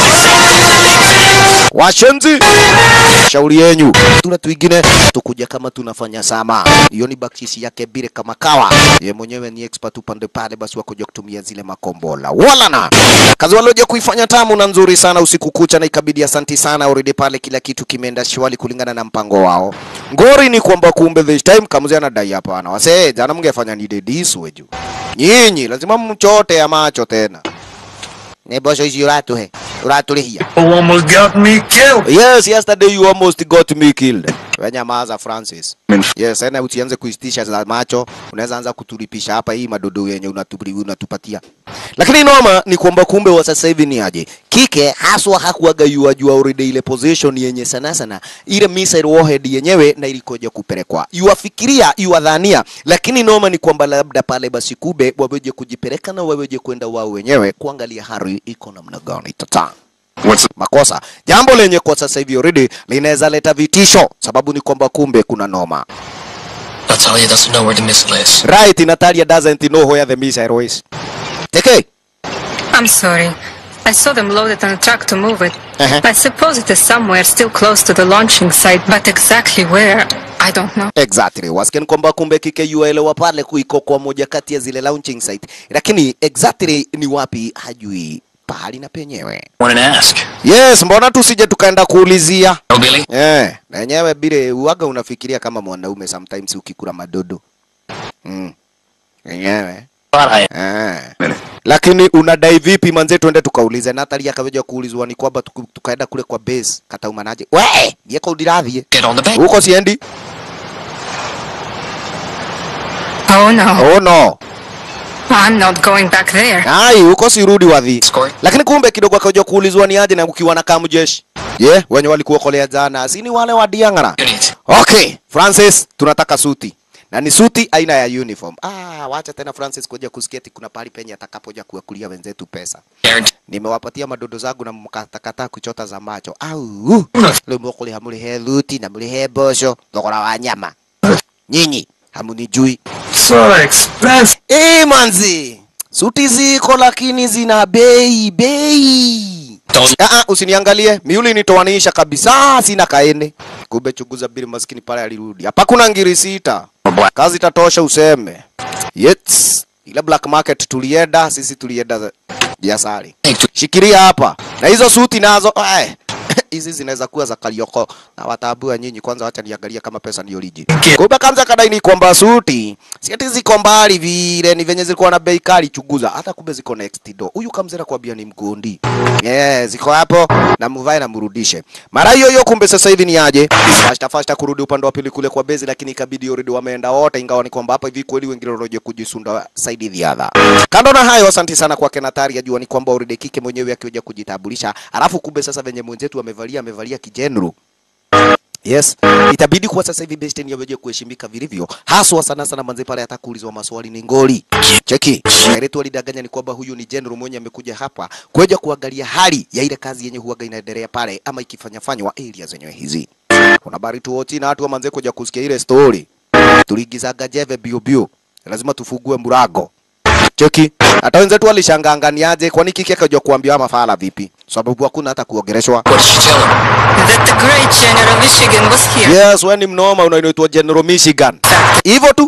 washenzi shauri yenyu tuna twingine tukuja kama tunafanya sama hiyo ni bakshisi yake bire kama kawa ye mwenyewe ni expert upande pale basi wakuja kutumia zile makombola wala na kazi walioja kuifanya tamu na nzuri sana usiku kucha na ikabidi asanti sana already pale kila kitu kimeenda shwali kulingana na mpango wao ngori ni kwamba kumbe this time kamuzi anadai hapana wase jana mngefanya ni dedis weju nyinyi lazima mchote ya macho tena ne bosho isi uratu he uratu lihia You almost got me killed. Yes, yesterday you almost got me killed. Wenyamaza Francis. Yes, ena usianze kuistisha za macho, unaweza anza kutulipisha hapa hii madodo yenye unatubri unatupatia. Lakini noma ni kwamba kumbe wa sasa hivi ni aje? Kike haswa hakuaga yua jua already ile position yenye sana sana ile missile warhead yenyewe na ilikoja kupelekwa. Yuafikiria, yuadhania, lakini noma ni kwamba labda pale basi kube waweje kujipeleka na waweje kwenda wao wenyewe kuangalia hali iko namna gani tata What's makosa. Jambo lenye kwa sasa hivi already linaweza leta vitisho, sababu ni kwamba kumbe kuna noma. Natalia doesn't know where the missile is. Right, Natalia doesn't know where the missile is. Teke, I'm sorry. I saw them loaded on a truck to move it. Uh-huh. I suppose it is somewhere still close to the launching site, but exactly where, I don't know. exactly. Wasikia kwamba kumbe kike yuaelewa pale kuiko kwa moja kati ya zile launching site, lakini exactly ni wapi hajui pahali na penyewe. Want to ask? Yes, mbona tusije tukaenda kuulizia? Oh, Billy? Eh, na yenyewe bile uwaga unafikiria kama mwanaume sometimes ukikula madodo. Mm. Yenyewe. Thought I Eh. Lakini unadai vipi manze, twende tukaulize. Natalia akaweja kuulizwa ni kwamba tuku- tukaenda kule kwa base kataumanaje. We, yeko udirathie. get on the bank. Huko siendi. Oh no. Oh no. I'm not going back there. ai huko sirudi wadhi Score. lakini kumbe kidogo akaja kuulizwa ni aje na ukiwa na kamjeshi ye yeah, wenye walikuokolea jana si ni wale wa diangara Unit. okay francis tunataka suti na ni suti aina ya uniform ah wacha tena francis kuja kusketi kuna pahali penye atakapoja kuwakulia wenzetu pesa Guarantee. nimewapatia madodo zangu na mkatakataa kuchota za macho au leo mwakuliha mulihe luti na mulihe bosho thogora wa nyama nyinyi hamunijui So expensive. Eh, manzi, suti ziko lakini zina bei bei. Don't- Ah, ah, usiniangalie miuli nitoanisha kabisa, sina kaene. Kumbe chunguza bili maskini pale alirudi. Hapa kuna ngiri sita, kazi tatosha useme. Yes, ile black market tulienda sisi, tulienda za- biasari. Shikiria hapa na hizo suti nazo eh, hizi zinaweza kuwa za Karioko na wataabua nyinyi. Kwanza wacha niangalia kama pesa ni oriji. Kumbe kanza kadai ni kwamba suti si ati ziko mbali vile, ni venye zilikuwa na bei kali. Chunguza hata kumbe ziko next door. Huyu kamzera kwambia ni mgondi yeah, ziko hapo na muvae na murudishe mara hiyo hiyo. Kumbe sasa hivi ni aje fasta fasta kurudi upande wa pili kule kwa bezi, lakini ikabidi already wameenda wote, ingawa ni kwamba hapa hivi kweli wengine wanaje kujisunda side the other. Kando na hayo, asante sana kwa Kenatari, ajua ni kwamba already kike mwenyewe akioja kujitambulisha, alafu kumbe sasa venye mwenzetu amevalia amevalia kijenru Yes, itabidi kwa sasa hivi Best yaweje kuheshimika vilivyo, haswa sana sana manze pale hata kuulizwa maswali ni ngoli. Cheki, Kairetu alidanganya ni kwamba huyu ni general mwenye amekuja hapa kuja kuangalia hali ya ile kazi yenye huaga inaendelea pale ama ikifanya fanywa area zenyewe hizi. Kuna bari tu wote na watu wa manze kuja kusikia ile story. Tuligizaga jeve bio bio. Lazima tufugue murago. Cheki, hata wenzetu walishanganganiaje kwani kike akaja kuambia mafala vipi? Sababu hakuna hata kuongeleshwa. What did she tell him? That the great General Michigan was here. Yes, wewe ni mnoma unaitwa General Michigan. Hivyo tu.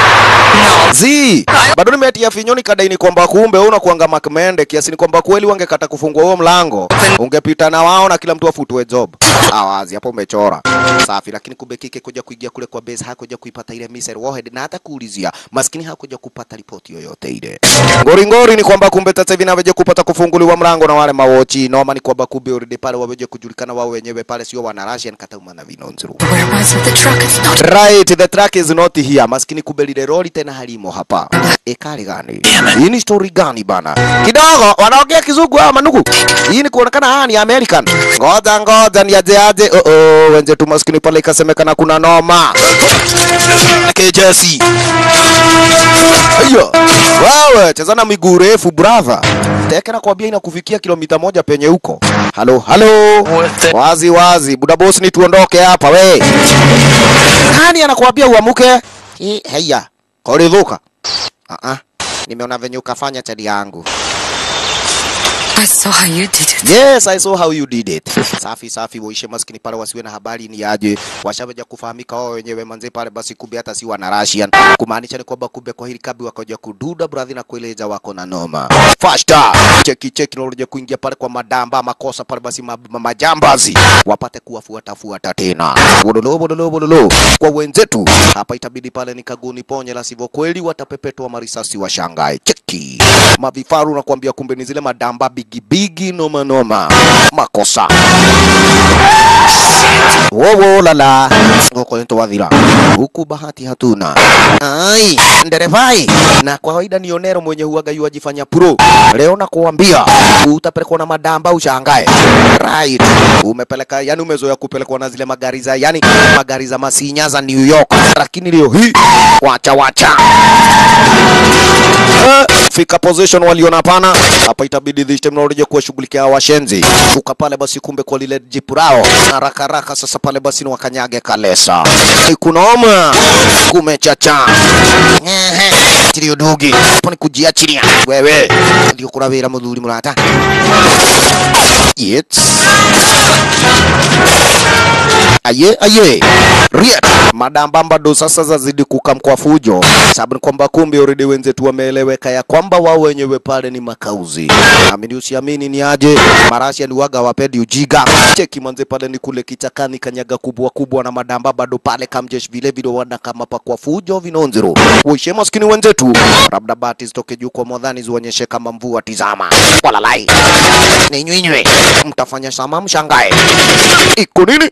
No. Zi, bado nimetia finyoni kadaini kwamba kumbe wewe unakuanga makmende kiasi ni kwamba kweli wangekata kufungua huo mlango. Ungepita na wao na kila mtu afutwe job. Awazi hapo umechora. Safi, lakini kumbe kike kuja kuingia kule kwa base hakuja kuipata ile missile warhead na hata kuulizia. Maskini hakuja kupata ripoti yoyote ile. Ngori ngori ni kwamba kumbe sasa hivi naweje kupata kufunguliwa mlango na wale mawochi. Noma ni kwamba kumbe already pale waweje kujulikana wao wenyewe pale sio wana Russian katauma na vinonzuru. Where was it? The truck is not. Right, the track is not here. Maskini kumbe lile lori tena halimo hapa. Ekari gani? Hii ni story gani bana? Kidogo wanaongea kizungu hawa manugu. Hii ni kuonekana haya ni American. Ngoja ngoja ni aje aje. Oh oh, wenzetu maskini pale ikasemekana kuna noma. KJC. Ayo. Wewe cheza na miguu refu brother. Teke na kwambia inakufikia kilomita moja penye huko. Halo, halo. Wazi wazi, buda boss ni tuondoke hapa we. Nani anakuambia uamuke? Eh, Haya, kolidhuka. Ah ah. Nimeona venye ukafanya chadi yangu. I saw how you did it. Yes, I saw how you did it. Safi safi, waishe maskini pale wasiwe na habari ni aje. Washaweja kufahamika wao wenyewe manze pale basi kumbe hata si wana Russian. Kumaanisha ni kwamba kumbe kwa hili kabi wakaja kududa brother na kueleza wako na noma. Fasta. Cheki cheki na unakuja kuingia pale kwa madamba makosa pale basi ma, ma, majambazi wapate kuwafuata fuata tena. Bodolo bodolo bodolo. Kwa wenzetu hapa itabidi pale ni kaguni ponye la sivyo kweli watapepetwa marisasi wa Shanghai. Cheki. Mavifaru nakwambia kumbe ni zile madamba bigi bigi noma noma. Makosa. Wowo lala. Ngoko nito wadhira. Huku bahati hatuna. Ai, nderevai. Na kwa kawaida ni Onero mwenye huaga yu ajifanya pro. Leo nakuambia utapelekwa na madamba ushangae. Right. Umepeleka yani umezoea kupelekwa na zile magari za yani magari za masinya za New York. Lakini leo hii wacha wacha. Eh, fika position waliona hapana, hapa itabidi this time naoreje kuwashughulikia washenzi. Shuka pale basi, kumbe kwa lile jipu lao haraka haraka. Sasa pale basi ni wakanyage kalesa, ni kunoma, kumechacha Ehe, tilio dugi hapo ni kujiachilia wewe, ndio kuravira muthuri murata Yes. Aye, aye. Riet. Madamba bado sasa zazidi kukam kwa fujo. Sababu ni kwamba kumbe already wenzetu wameeleweka ya kwamba wao wenyewe pale ni makauzi. Amini usiamini ni aje. Marasia ni waga wapendi ujiga. Cheki manze pale ni kule kichakani kanyaga kubwa kubwa na madamba bado pale kamjesh vile vile wana kama pa kwa fujo vinonzero. Uishe maskini wenzetu. Labda bati zitoke juu kwa modhani zionyeshe kama mvua tizama. Walalai. Ni nywinywe. Mtafanya sama mshangae. Iko nini?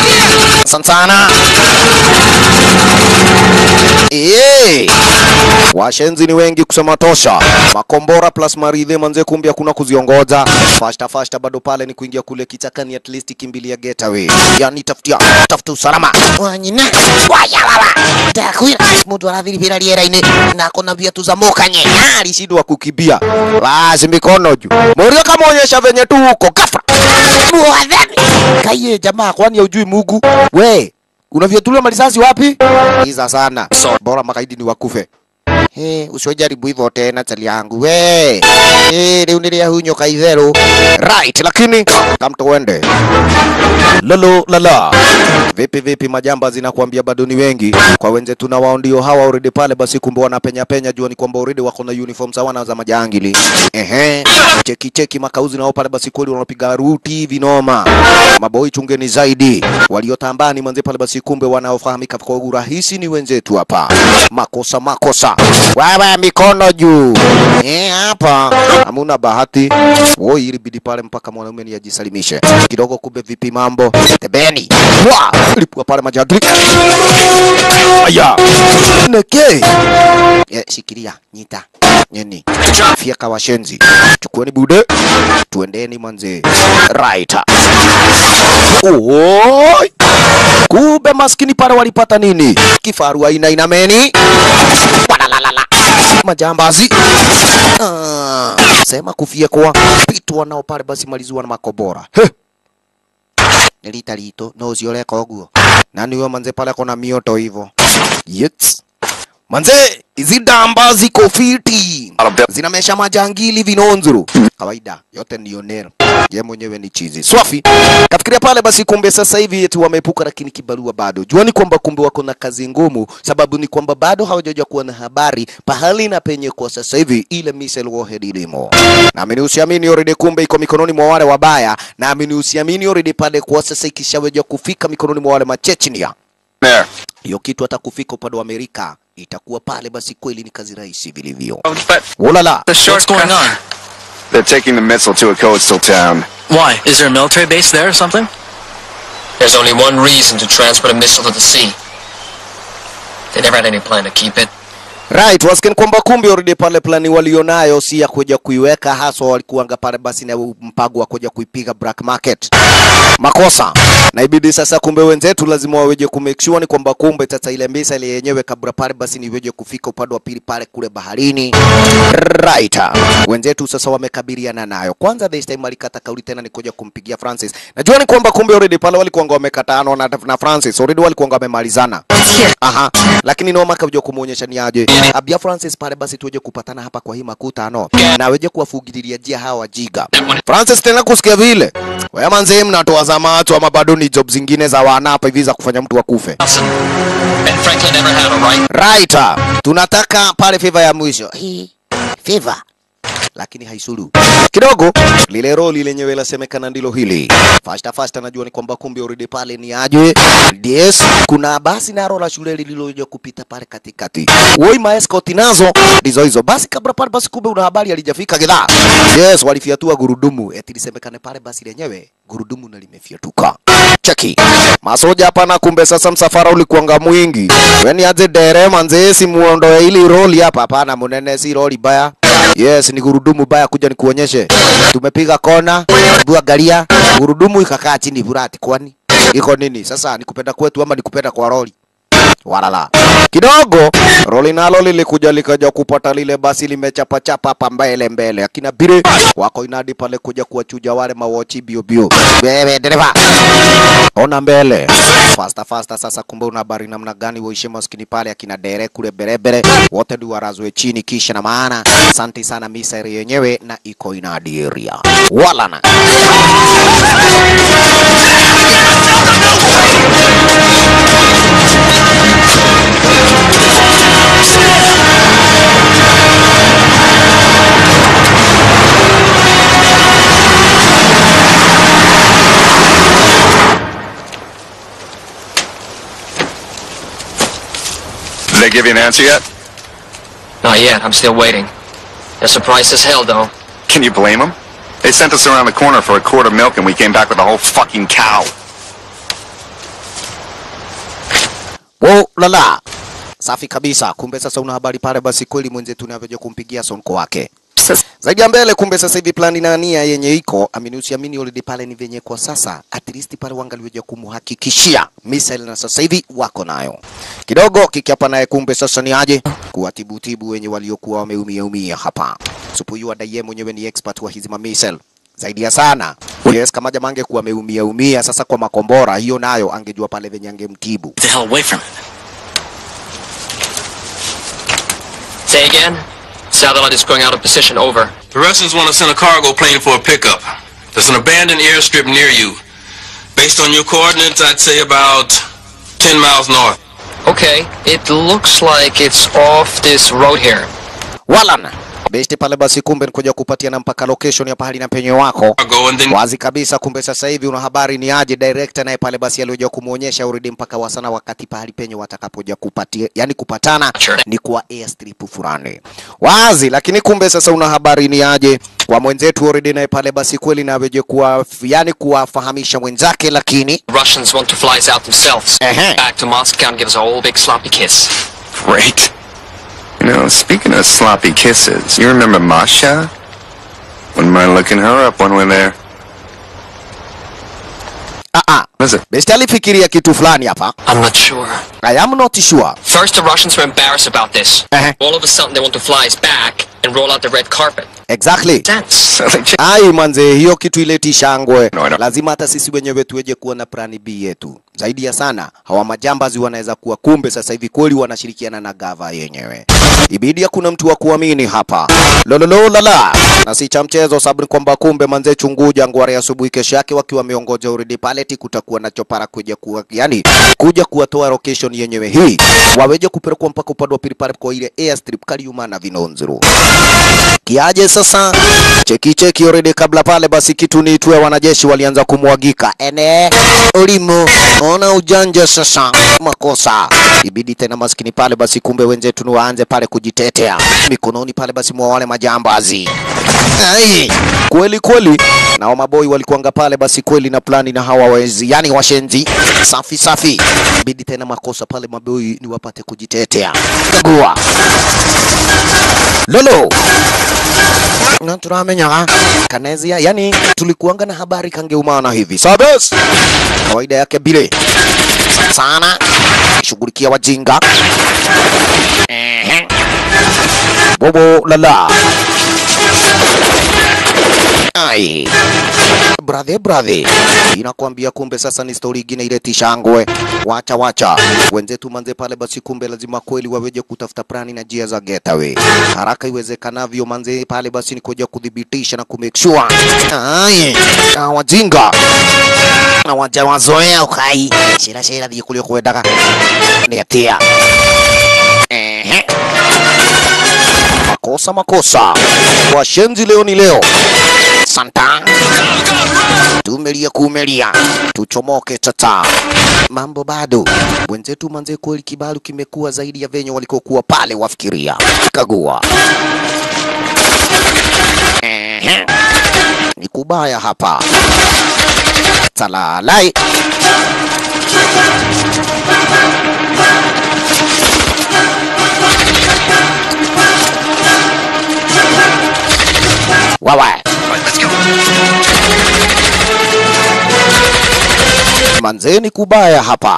Asante sana. Eh. washenzi ni wengi kusema tosha. Makombora plus maridhe manze, kumbe hakuna kuziongoza. Fasta fasta bado pale ni kuingia kule kichakani, at least kimbilia getaway, yani tafutia tafuta usalama wanyina wayalala takwira mtu anathiripira riera-ini na kona viatu za mukanye alishindwa kukimbia, basi mikono juu. Morio kamaonyesha venye tu huko ghafla Mwadhani. Kaiye jamaa, kwani haujui Mungu? We, unavyatulia marisasi wapi? Iza sana. Bora makaidi ni wakufe. He, usiojaribu hivyo tena chali yangu. We. Eh, leo nilia hunyo kaivero. Right, lakini kamto wende. Lolo lala. Vipi vipi majamba zinakuambia bado ni wengi. Kwa wenzetu na wao ndio hawa already pale basi kumbe wanapenya penya jua ni kwamba already wako na uniform sawa na za majangili. Ehe. Cheki cheki makauzi nao pale basi kweli wanapiga ruti vinoma. Maboi chungeni zaidi. Waliotambani manze pale basi kumbe wanaofahamika kwa urahisi ni wenzetu hapa. Makosa makosa. Wewe mikono juu. Eh, hapa hamuna bahati. Woi ilibidi pale mpaka mwanaume ni ajisalimishe. Kidogo kumbe vipi mambo? Tebeni. Wa! Lipua pale majagri. Aya. Neke. Eh, shikilia, nyita. Nyeni. Fiaka washenzi. Chukueni bude. Tuendeni manze. Right. Oi. Kumbe maskini pale walipata nini? Kifaru aina inameni. Walalalala. Majambazi. Ah, sema kufia kwa pitu wanao pale basi maliziwa na makobora. He. Nilita lito no usioleka oguo. Nani huyo manze pale kona mioto hivyo? Yes. Manze, hizi damba ziko fiti. Zinamesha majangili vinonzuru. Kawaida, yote ni onero. Ye mwenyewe ni chizi. Swafi. Kafikiria pale basi kumbe sasa hivi eti wameepuka lakini kibarua bado. Juani kwamba kumbe wako na kazi ngumu sababu ni kwamba bado hawajaja kuwa na habari pahali na penye kwa sasa hivi ile missile warhead ilimo. Naamini usiamini already kumbe iko mikononi mwa wale wabaya. Naamini usiamini already pale kwa sasa ikishaweja kufika mikononi mwa wale Machechnia There. hiyo kitu hata kufika upande wa Amerika itakuwa pale, basi kweli ni kazi rahisi vilivyo. But Ulala, the shortcut. What's going on? They're taking the missile to a coastal town. Why? Is there a military base there or something? There's only one reason to transport a missile to the sea. They never had any plan to keep it. right, wasikia kwamba kumbe already pale plani walionayo si ya kuja kuiweka haswa, walikuanga pale basi na mpango wa kuja kuipiga black market. Makosa na ibidi sasa, kumbe wenzetu lazima waweje ku make sure ni kwamba kumbe sasa ile missile yenyewe kabla pale basi ni iweje kufika upande wa pili pale kule baharini. Right, wenzetu sasa wamekabiliana nayo. Kwanza this time alikata kauli tena ni kuja kumpigia Francis. Najua ni kwamba kumbe already pale walikuanga wamekatana na, na Francis already walikuanga wamemalizana. Aha, lakini Noma kaja kumuonyesha ni aje. Abia Francis pale basi tuweje kupatana hapa kwa hii makutano na weje kuwafugililia jia hawa wajiga. Francis tena kusikia vile. Wewe manze mnatoa za macho ama bado ni job zingine za wana hapa hivi za kufanya mtu akufe. Nelson. Ben Franklin never had a right. Right. Tunataka pale favor ya mwisho. Hii favor lakini haisulu kidogo. Lile roli lenyewe lasemekana ndilo hili. Fasta fasta, najua ni kwamba kumbe already pale ni aje. Yes, kuna basi naro la shule lililoja kupita pale katikati. Woi maescort nazo ndizo hizo. Basi kabla pale basi kumbe una habari alijafika gidhaa. Yes, walifiatua gurudumu. Eti lisemekane pale basi lenyewe gurudumu na limefiatuka. Cheki. Masoja hapa na kumbe sasa msafara ulikuanga mwingi. Weni aje dere manze si muondoe ili roli hapa hapana munene si roli baya. Yes, ni gurudumu baya kuja nikuonyeshe. Tumepiga kona, bua galia, gurudumu ikakaa chini burati kwani iko nini? Sasa nikupenda kwetu ama nikupenda kwa roli? Walala. Kidogo roli nalo lilikuja likaja kupata lile basi limechapachapa hapa mbele mbele. Akina bire wako inadi pale kuja kuwachuja wale mawochi bio bio. Wewe dereva. Ona mbele. Fasta fasta sasa kumbe una habari namna gani uishi maskini pale akina dere kule berebere wote ndio warazwe chini kisha na maana. Asante sana misari yenyewe na iko inadi area. Walana. Did they give you an answer yet? Not yet. I'm still waiting. They're surprised as hell, though. Can you blame them? They sent us around the corner for a quart of milk and we came back with a whole fucking cow. Oh lala. Safi kabisa. Kumbe sasa una habari pale, basi kweli mwenzetu unavyoja kumpigia sonko wake zaidi ya mbele. Kumbe sasa hivi plani na nia yenye iko amini usiamini, already pale ni venye kwa sasa, at least pale wangaliweja kumhakikishia missile, na sasa hivi wako nayo kidogo kikiapa naye. Kumbe sasa ni aje kuwatibutibu wenye waliokuwa wameumia umia hapa. Supuyu adaiye mwenyewe ni expert wa hizi ma missile zaidi ya sana. Yes, kama jamaa angekuwa ameumia umia sasa kwa makombora, hiyo nayo angejua pale venye angemtibu. Get the hell away from it. Say again? Satellite is going out of position, over. The Russians want to send a cargo plane for a pickup. There's an abandoned airstrip near you. Based on your coordinates, I'd say about 10 miles north. Okay, it looks like it's off this road here. Walan besti pale basi, kumbe nikuja kupatia na mpaka location ya pahali na penye wako Cargo and then wazi kabisa. Kumbe sasa hivi una habari ni aje director naye pale basi alioja kumuonyesha uridi mpaka wasana wakati pahali penye watakapoja kupatia, yani kupatana Sure. ni kwa airstrip fulani wazi, lakini kumbe sasa una habari ni aje kwa mwenzetu uridi naye pale basi kweli na aweje kuwa yani kuwafahamisha wenzake, lakini Russians want to fly us out themselves. Uh-huh. Back to Moscow and give us a whole big sloppy kiss. Great. You know, speaking of sloppy kisses, you remember Masha? Wouldn't mind looking her up when we're there. ah ah, Was it? besti alifikiria kitu fulani hapa. I'm not sure. I am not sure. First, the Russians were embarrassed about this. Uh-huh. All of a sudden, they want to fly us back and roll out the red carpet. Exactly. Sense. So they ch- Ai manze, hiyo kitu ileti shangwe. No, no. Lazima hata sisi wenyewe tuweje kuwa na plani B yetu. Zaidi ya sana, hawa majambazi wanaweza kuwa kumbe sasa hivi kweli wanashirikiana na gava yenyewe. Ibidi kuna mtu wa kuamini hapa. Lololo lala. Na si cha mchezo sababu ni kwamba kumbe manze chunguja ngware asubuhi kesho yake wakiwa wameongoja uridi paleti kutakuwa na chopara kuja kuwa yani kuja kuwatoa location yenyewe hii. Waweje kupelekwa mpaka upande wa pili pale kwa ile airstrip Kariuma na Vinonzuru kiaje sasa cheki cheki already kabla pale basi kitu niitwe wanajeshi walianza kumwagika ene ulimo ona ujanja sasa makosa ibidi tena maskini pale basi kumbe wenzetu ni waanze pale kujitetea mikononi pale basi mwa wale majambazi Ai, kweli kweli nao maboi walikuanga pale basi kweli na plani na hawa wezi yani washenzi safi safi ibidi tena makosa pale maboi ni wapate kujitetea kagua lolo na turamenya kanezia yani tulikuanga na habari kangeumana hivi sabes kawaida yake bile sana shughulikia wajinga Ehe. bobo lala ai bradhe bradhe inakwambia kumbe sasa ni stori ingine ile tishangwe wacha wacha wenzetu manze pale basi kumbe lazima kweli waweje kutafuta plani na njia za getaway haraka iwezekanavyo manze pale basi ni kuja kudhibitisha na kumake sure ai na wajinga na waja wazoea ukai shira shira thie kulio kwendaga ni atia ehe makosa makosa washenzi leo ni leo santa tumelia kumelia tuchomoke tata mambo bado wenzetu manze kweli kibalu kimekuwa zaidi ya venye walikokuwa pale wafikiria kagua Ehe. ni kubaya hapa talalai wawa manzeni kubaya hapa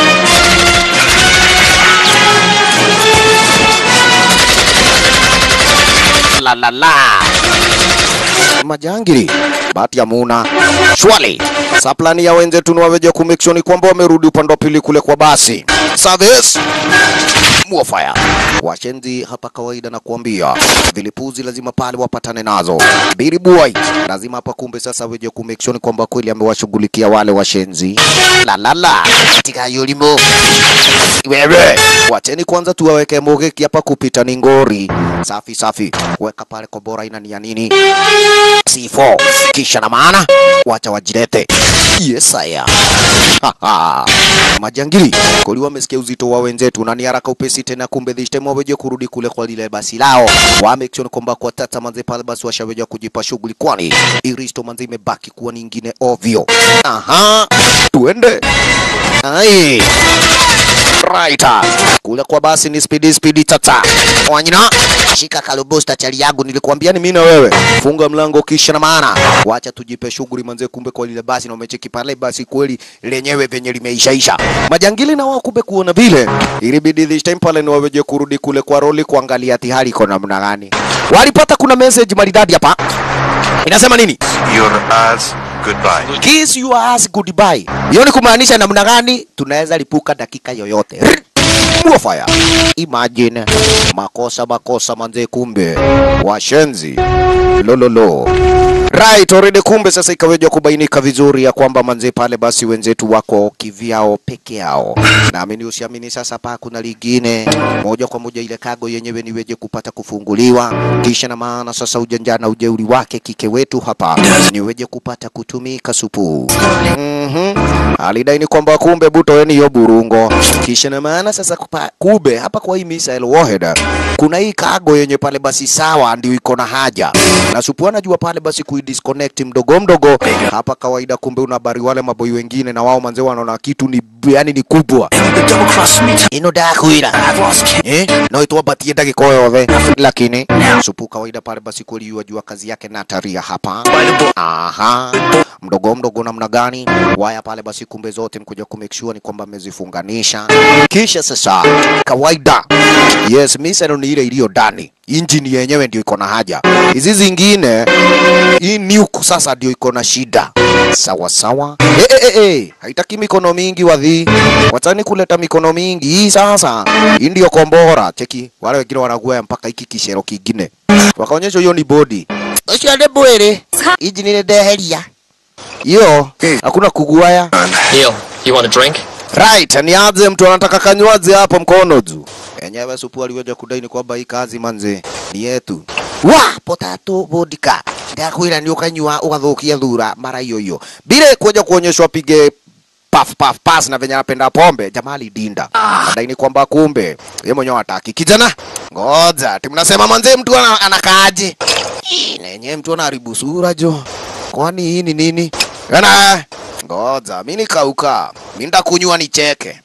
la la la majangiri bahati ya muna shwali saplani ya wenzetu ni waweja kumekshoni kwamba wamerudi upande wa pili kule kwa basi service muofaya washenzi hapa kawaida na kuambia vilipuzi lazima pale wapatane nazo biri boy lazima hapa kumbe sasa weje kumekshoni kwamba kweli amewashughulikia wale washenzi la la la katika yulimo wewe wacheni kwanza tuwaweke mogeki hapa kupita ni ngori safi safi weka pale kobora ina ni ya nini C4 kisha na maana wacha wajilete yes aya majangili koli wamesikia uzito wa wenzetu na ni haraka upesi tena kumbe this time waweje kurudi kule kwa lile basi lao wamekiona kwamba kwa tata manze pale basi washaweja kujipa shughuli kwani iristo manze imebaki kuwa ni ingine ovyo aha tuende ai right kule kwa basi ni spidi spidi tata wanyina shika kalubusta chali yangu nilikuambia ni mimi na wewe funga mlango kisha na maana wacha tujipe shughuli manze kumbe kwa lile basi na umecheki pale basi kweli lenyewe venye limeishaisha majangili na wao kumbe kuona vile ilibidi this time pale ni waweje kurudi kule kwa roli kuangalia ati hali iko namna gani walipata kuna message maridadi hapa inasema nini Your ass goodbye. kiss your ass goodbye. Hiyo ni kumaanisha namna gani? Tunaweza lipuka dakika yoyote. Mua fire. Imagine makosa makosa manze, kumbe washenzi lololo. Right, already kumbe sasa ikaweja kubainika vizuri ya kwamba manze pale basi wenzetu wako kivyao peke yao. Naamini usiamini sasa pa kuna lingine moja kwa moja ile kago yenyewe niweje kupata kufunguliwa kisha na maana sasa ujanja na ujeuri wake kike wetu hapa niweje kupata kutumika supu. Mhm. Alidai ni kwamba kumbe butoeni hiyo burungo. Kisha na maana sasa kupa, kube hapa kwa hii Misael Warhead kuna hii kago yenye pale basi sawa ndio iko na haja. Na supu anajua pale basi kuidisconnect mdogo mdogo. Hapa kawaida kumbe una habari wale maboi wengine na wao manze wanaona kitu ni yani ni kubwa. Ino dakwira. Eh? No ituwapatie dakika yothe. Lakini supu kawaida pale basi kweli yajua kazi yake na taria hapa. Aha. Mdogo mdogo namna gani? Waya pale basi kumbe zote mkuja ku make sure ni kwamba amezifunganisha. Kisha sasa kawaida. Yes, misero ni ile iliyo ndani. Injini yenyewe ndio iko na haja. Hizi zingine hii nuke sasa ndio iko na shida. Sawa sawa. Eh eh eh, eh. Haitaki mikono mingi wadhi. Watani kuleta mikono mingi. Hii sasa hii ndio kombora. Cheki wale wengine wanaguaya mpaka hiki kishero kingine. Wakaonyesha hiyo ni body. Ucio nĩ mwĩrĩ injini nĩ ndeheria hiyo hakuna kuguaya Neil, you want a drink? right nianze mtu anataka kanywaji hapo mkono juu enyewe supu aliweja kudai ni kwamba hii kazi manze ni yetu wa potatu vodka ndakwira ni ukanywa ugathukia thura mara hiyo hiyo bila kuja kuonyeshwa pige paf paf pas na venye anapenda pombe jamali dinda adai ni kwamba kumbe yeye mwenyewe hataki kijana ngoja timnasema manze mtu ana, anakaaje Ih, na yenyewe mtu anaharibu sura jo kwani hii ni nini Yana, ngoja mi nikauka mi ndakunywa nicheke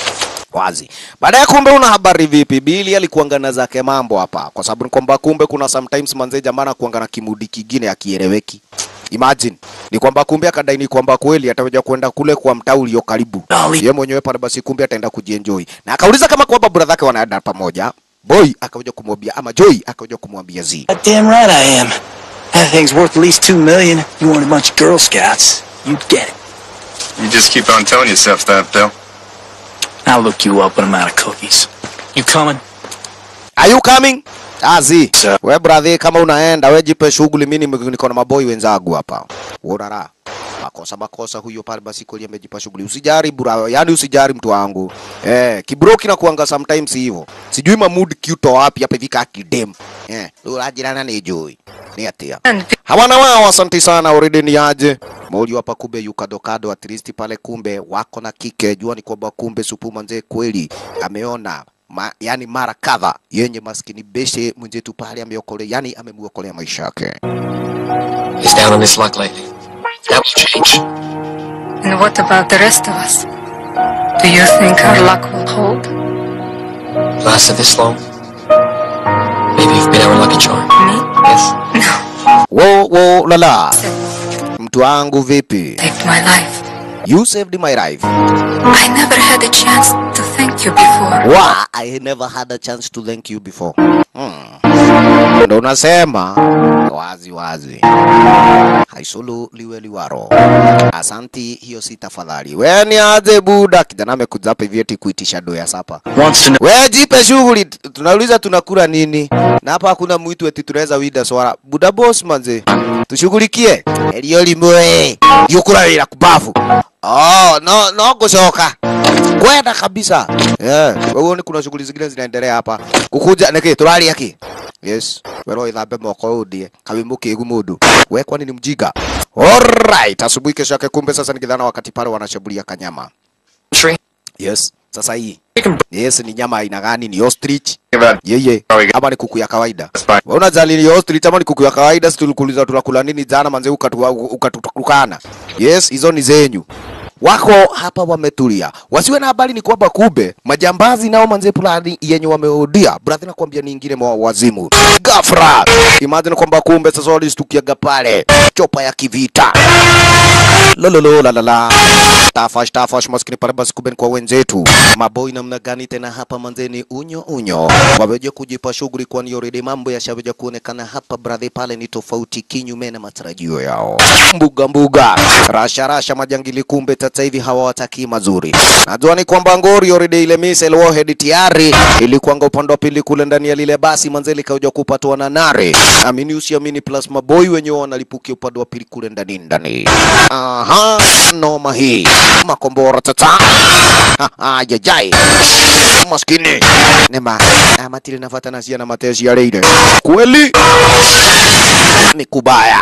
wazi baadaye kumbe una habari vipi bili alikuangana zake mambo hapa kwa sababu ni kwamba kumbe kuna sometimes manze jamaa anakuanga na kimudi kingine akieleweki imagine ni kwamba kumbe akadai ni kwamba kweli ataweja kwenda kule kwa mtaa ulio karibu ye mwenyewe pale basi kumbe ataenda kujienjoy na akauliza kama kwamba brother zake wanaenda pamoja boy akaweja kumwambia ama joy akaweja kumwambia zi God damn right I am. That thing's worth at least two million. You want a bunch of Girl Scouts? You'd get it. You just keep on telling yourself that, Bill. I'll look you up when I'm out of cookies. You coming? Are you coming? Azi. Sir. We brother kama unaenda we jipe shughuli mimi nime- niko na maboi wenzangu hapa. Urara. Makosa makosa huyo pale basi kweli amejipa shughuli. Usijari bura, yani usijari mtu wangu. Eh, kibro kinakuanga sometimes hivyo. Sijui ma mood cute wapi hapa hivi kaka kidem. Eh, urajirana ni joy. Ni atia. And Hawana wao, asante sana already ni aje. Moli hapa kumbe yukadokado at least pale kumbe wako na kike. Jua ni kwamba kumbe supu manze kweli ameona ma, yani mara kadha yenye maskini beshe mwenzetu pale ameokolea, yani amemuokolea maisha yake. He's down on his luck lately. That will change. and what about the rest of us? Do you think our luck will hold? Lasted this long? Maybe you've been our lucky charm. Me? Yes. No. Wo wo lala, mtu wangu vipi? Saved my life. You saved my life. I never had a chance to thank you before. Wa, I never had a chance to thank you before. Hmm. Ndo unasema wazi wazi, haisulu liwe liwaro. Asanti, hiyo si tafadhali. We ni aje buda, kijana amekuja hapa hivi eti kuitisha do ya sapa. Wants to know. We jipe shughuli, t- tunauliza tunakula nini, na hapa hakuna mwitu eti tunaweza wida swara. Buda boss manze, tushughulikie elio limwe yukura wira kubafu. Oh, no no gushoka kwenda kabisa. Yeah, wewe ni kuna shughuli zingine zinaendelea hapa. Kukuja niki turali yaki. Yes, wero ithambe moko udie kawimu kigu mundu. We kwani ni mjiga? Alright, asubuhi kesho yake kumbe sasa nikidhana wakati pale wanashambulia kanyama. Tree. Yes, sasa hii. Chicken Yes, ni nyama aina gani? Ni ostrich? About Yeye, Oh, we got- ama ni kuku ya kawaida? That's fine. Wewe unajali ni ostrich ama ni kuku ya kawaida? Si tulikuuliza tunakula nini jana manze ukatu- ukatutukana. Yes, hizo ni zenyu. wako hapa wametulia, wasiwe na habari ni kwamba kumbe majambazi nao manze fulani yenye wameodia brother, nakwambia ni ingine mwa wazimu ghafla. Imagine kwamba kumbe sasa walistukiaga pale chopa ya kivita lololo la la la tafash tafash maskini pale basi kumbe ni kwa wenzetu maboi namna gani tena hapa manzeni unyo unyo waweje kujipa shughuli kwani already mambo yashaweja kuonekana hapa brother pale ni tofauti kinyume na matarajio yao mbuga mbuga rasha rasha majangili kumbe sasa hivi hawawataki mazuri najua ni kwamba ngori already ile missile warhead tayari ilikuanga upande wa pili kule ndani ya lile basi manzeli kauja kupatwa na nare amini usiamini plus maboi wenyewe wanalipukia upande wa pili kule ndani ndani aha noma hii makombora tata ajajai maskini nema amatili nafata nasia na matezi ya reine kweli ni kubaya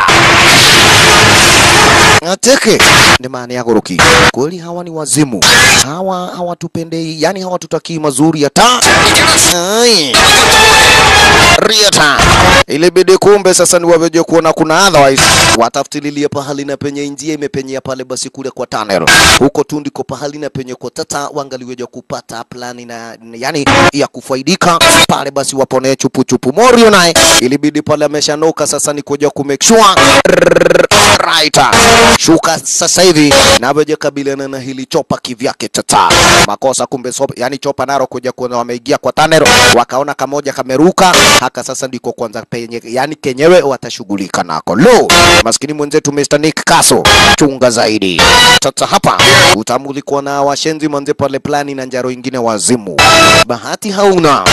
ateke ni maana ya goroki kweli hawa ni wazimu hawa hawatupendei yani hawatutakii mazuri hata Ai. riata ilibidi kumbe sasa ni waweje kuona kuna otherwise watafutililie pahali na penye njia imepenyea pale basi kule kwa tunnel huko tu ndiko pahali na penye kwa tata wangaliweja kupata plani na yani ya kufaidika pale basi wapone chupu chupu morio naye ilibidi pale ameshanoka sasa ni kuja ku make sure right shuka sasa hivi na weje kabiliana na hili chopa kivyake tata makosa kumbe so, yani chopa naro kuja kuona wameingia kwa tunnel wakaona kamoja kameruka haka sasa ndiko kwanza penye yani kenyewe watashughulika nako lo maskini mwenzetu Mr. Nick Kaso chunga zaidi sasa hapa utamulikwa na washenzi manze pale plani na njaro ingine wazimu bahati hauna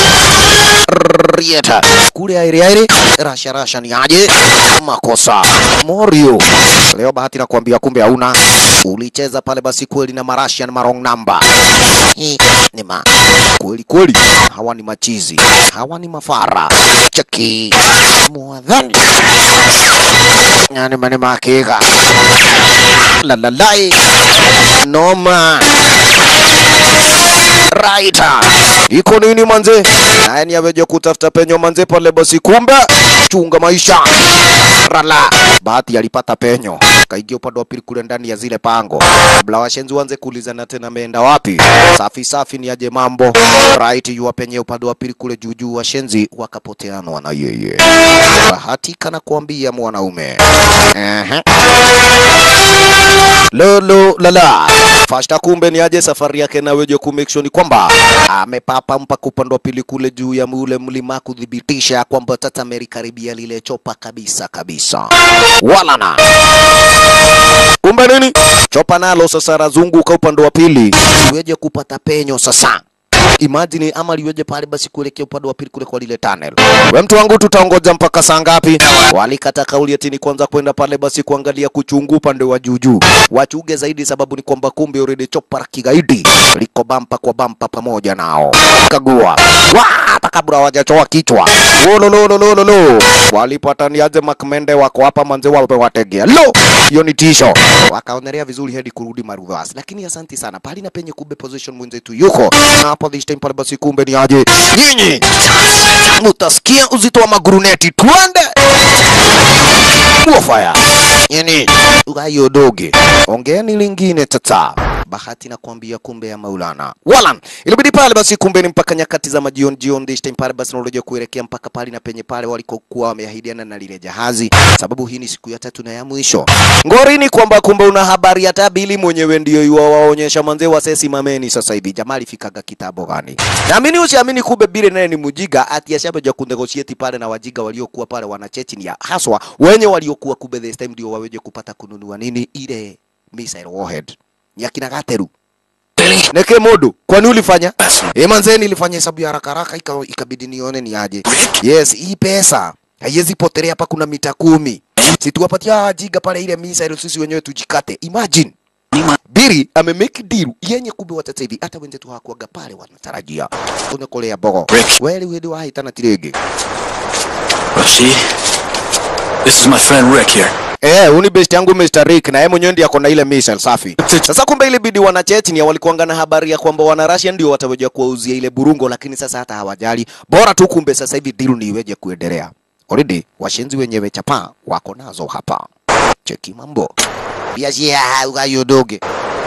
Rieta kule aire aire rasha rasha ni aje makosa Morio leo bahati nakwambia kumbe hauna ulicheza pale basi kweli na marashian marong number Hii ni ma kweli kweli hawa ni machizi hawa ni mafara chaki mwadhani yani mani makika lalalai noma Raita. Iko nini manze? Naye ni aweje kutafuta penyo manze pale basi kumbe chunga maisha. Rala. Bahati alipata penyo. Kaingia upande wa pili kule ndani ya zile pango. Kabla washenzi waanze kuulizana tena ameenda wapi? Safi safi ni aje mambo. Right yu penye upande wa pili kule juu juu washenzi wakapoteanwa na yeye. Bahati kana kuambia mwanaume. Ehe. Lolo lala. Fashta kumbe ni aje safari yake na weje ku make sure ni kwamba amepapa mpaka upande wa pili kule juu ya ule mlima kudhibitisha kwamba tata amelikaribia lile chopa kabisa kabisa. Walana. Kumbe nini? Chopa nalo sasa razunguka upande wa pili weje kupata penyo sasa. Imagine ama liweje pale basi kuelekea upande wa pili kule kwa lile tunnel. We mtu wangu tutaongoja mpaka saa ngapi? Walikata kauli ati ni kwanza kwenda pale basi kuangalia kuchungu upande wa juu juu. Wachuge zaidi sababu ni kwamba kumbe already chopa la kigaidi liko bampa kwa bampa pamoja nao. Kagua. Wa hata kabla hawajachoa kichwa. Wolololololo. Walipataniaje makmende wako hapa manze wape wategea. Lo! Hiyo ni tisho. Wakaonelea vizuri hadi kurudi Marudhas. Lakini asanti sana. Pali na penye kumbe position mwenzetu yuko. Na hapo this time pale basi kumbe ni aje. Nyinyi mutasikia uzito wa maguruneti. Twende. Fire. Yani ugayo doge. Ongeeni lingine tata. Bahati na kuambia kumbe ya Maulana. Walan. Ilibidi pale basi kumbe ni mpaka nyakati za majioni jioni this time pale basi naloja kuelekea mpaka pale na penye pale walikokuwa wameahidiana na lile jahazi sababu hii ni siku ya tatu na ya mwisho. Ngorini kwamba kumbe una habari ya tabili mwenyewe ndio yuwa waonyesha manze wasesi mameni sasa hivi. Jamaa alifikaga kitabo gani? Naamini usiamini kumbe bile naye ni mujiga ati ashabeja kunegosieti pale na wajiga waliokuwa pale wanachechi ni haswa wenye waliokuwa kumbe this time ndio waweje kupata kununua nini ile missile warhead ya kina Gateru. Neke modo, kwani ulifanya? Eh, manze nilifanya hesabu ya haraka haraka ika, ikabidi nione ni aje. Yes, hii pesa haiwezi potelea hapa kuna mita kumi. Situwapatia jiga pale ile missile sisi wenyewe tujikate. Imagine. Biri ame make deal yenye kumbe watata hivi hata wenzetu hawakuaga pale wanatarajia. Unakolea bogo. Weli wedi wa hitana tirege. Rashid, this is my friend Rick here. Eh, uni best yangu Mr. Rick na yeye mwenyewe ndiye ako na ile missile safi. Sasa kumbe ile bidi wana Chechnya walikuanga na habari ya kwamba wana Russia ndio wataweja kuwauzia ile burungo, lakini sasa hata hawajali. Bora tu kumbe sasa hivi deal ni iweje kuendelea. Already washenzi wenyewe chapa wako nazo hapa. Cheki mambo. Biashia ugayo doge.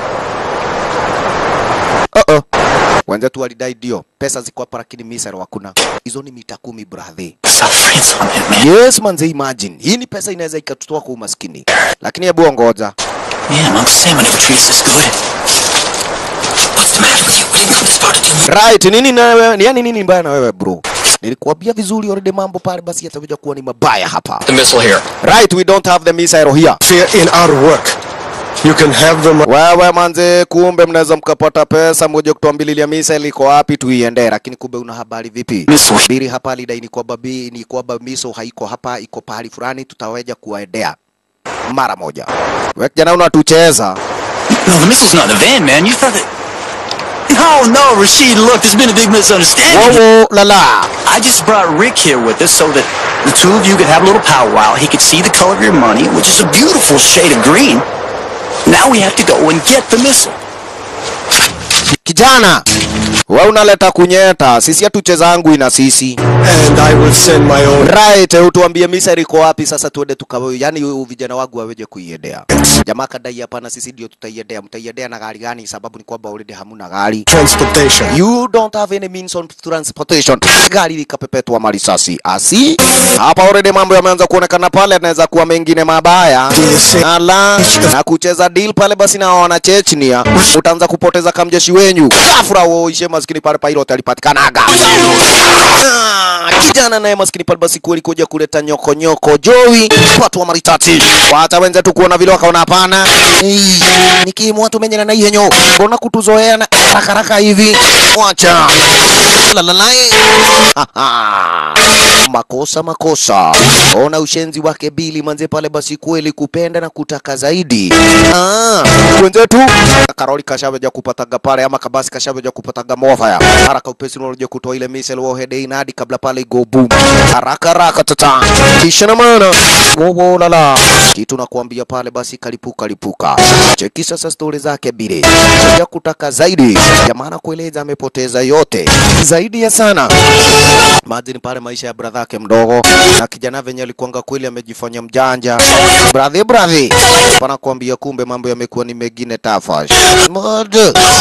uh -oh. wenzetu walidai ndio pesa ziko hapa lakini misero hakuna hizo ni mita kumi bradhi South France on it, man. yes manze imagine hii ni pesa inaweza ikatutoa kwa umaskini lakini hebu ongoja Man, Uncle Sam would never treat us this good. What's the matter with you? We didn't come this far to do right nini na wewe yani nini mbaya na wewe bro nilikuambia vizuri already mambo pale basi yatakuja kuwa ni mabaya hapa the missile here. right we don't have the missile here Fear in our work. You can have them. wewe manze kumbe mnaweza mkapata pesa moja kutuambililia missile iko wapi tuiende lakini kumbe una habari vipi Missile. biri hapa lidai ni kwamba bi ni kwamba miso haiko hapa iko pahali fulani tutaweja kuwaendea mara moja wewe kijana unatucheza No, the missile's not in the van, man. You thought that. No, no, Rashid, look, there's been a big misunderstanding. wowo lala I just brought Rick here with us so that the two of you could have a little powwow. He could see the color of your money, which is a beautiful shade of green. Now we have to go and get the missile. kijana wewe unaleta kunyeta sisi hatuchezangu ina sisi And I will send my own. right utuambie misari iko wapi sasa tuende tukawe yani u- vijana wangu waweje kuiendea jamaa kadai hapana sisi ndio tutaiendea mtaiendea na gari gani sababu ni kwamba already hamuna gari Transportation. you don't have any means of transportation gari likapepetwa marisasi asi hapa already mambo yameanza kuonekana pale anaweza kuwa mengine mabaya ala na kucheza deal pale basi na wana Chechnia utaanza kupoteza kamjeshi wenyu ghafla uishe maskini pale pilot alipatikanaga Ah, kijana naye maskini pale basi kweli kuja kuleta nyoko nyoko Joey watu wa maritati hata wenzetu kuona vile wakaona hapana Ei, nikimwa tumenyana na yenyo mbona kutuzoea na haraka haraka hivi wacha lalalai makosa makosa ona ushenzi wake bili manze pale basi kweli kupenda na kutaka zaidi ah, wenzetu karoli kashaveja kupataga pale ama kabasi kashaveja kupataga mofaya haraka upesi unaoja kutoa ile misel wohede inadi kabla pale go boom haraka haraka tata kisha na maana wowo lala kitu nakuambia pale basi kalipuka lipuka cheki sasa stori zake bile ya kutaka zaidi jamana kueleza amepoteza yote zaidi ya sana Imagine pale maisha ya brother yake mdogo na kijana venye alikuanga kweli amejifanya mjanja. Brother brother. Pana kuambia kumbe mambo yamekuwa ni mengine tafash. Mod.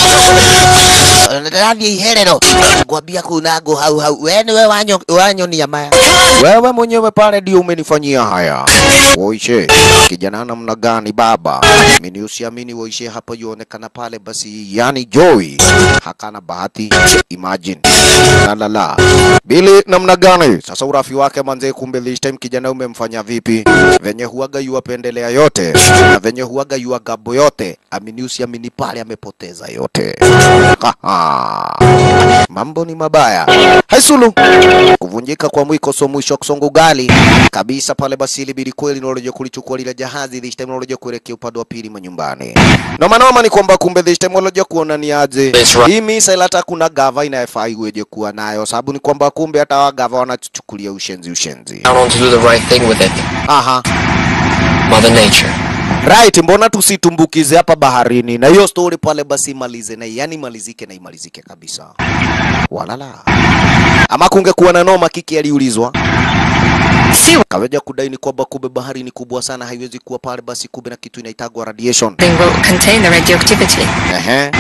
Ndani herero. Kwambia kunago hau hau. Wewe wanyo wanyo ni amaya. Wewe mwenyewe pale ndio umenifanyia haya. Woishe. Kijana namna gani baba? Mimi usiamini woishe hapa yuonekana pale basi yani Joey hakana bahati. Imagine. La la la. Bili namna gani? Sasa urafi wake manze, kumbe this time kijana umemfanya vipi? Venye huaga yuwapendelea yote na venye huaga yuagabo yote, amini usiamini pale amepoteza yote. Haha. Mambo ni mabaya. Haisulu. Kuvunjika kwa mwiko so mwisho kusonga ugali kabisa pale basi ilibidi kweli naloje kulichukua lile jahazi this time naloje kuelekea upande wa pili manyumbani. Noma noma ni kwamba kumbe this time naloje kuona ni aje. That's right. Hii misa hata kuna gava inayofaa iweje kuwa nayo sababu ni kwamba kumbe hata wa gava wanachukulia ushenzi ushenzi. I want to do the right thing with it. Aha. Mother Nature. Right, mbona tusitumbukize hapa baharini na hiyo story pale basi imalize na yani imalizike na imalizike kabisa. Walala. Ama kungekuwa na noma kiki aliulizwa. See what Kaweja kudai ni kwamba kumbe bahari ni kubwa sana haiwezi kuwa pale basi kumbe na kitu inaitagwa radiation. thing will contain the radioactivity. Ehe.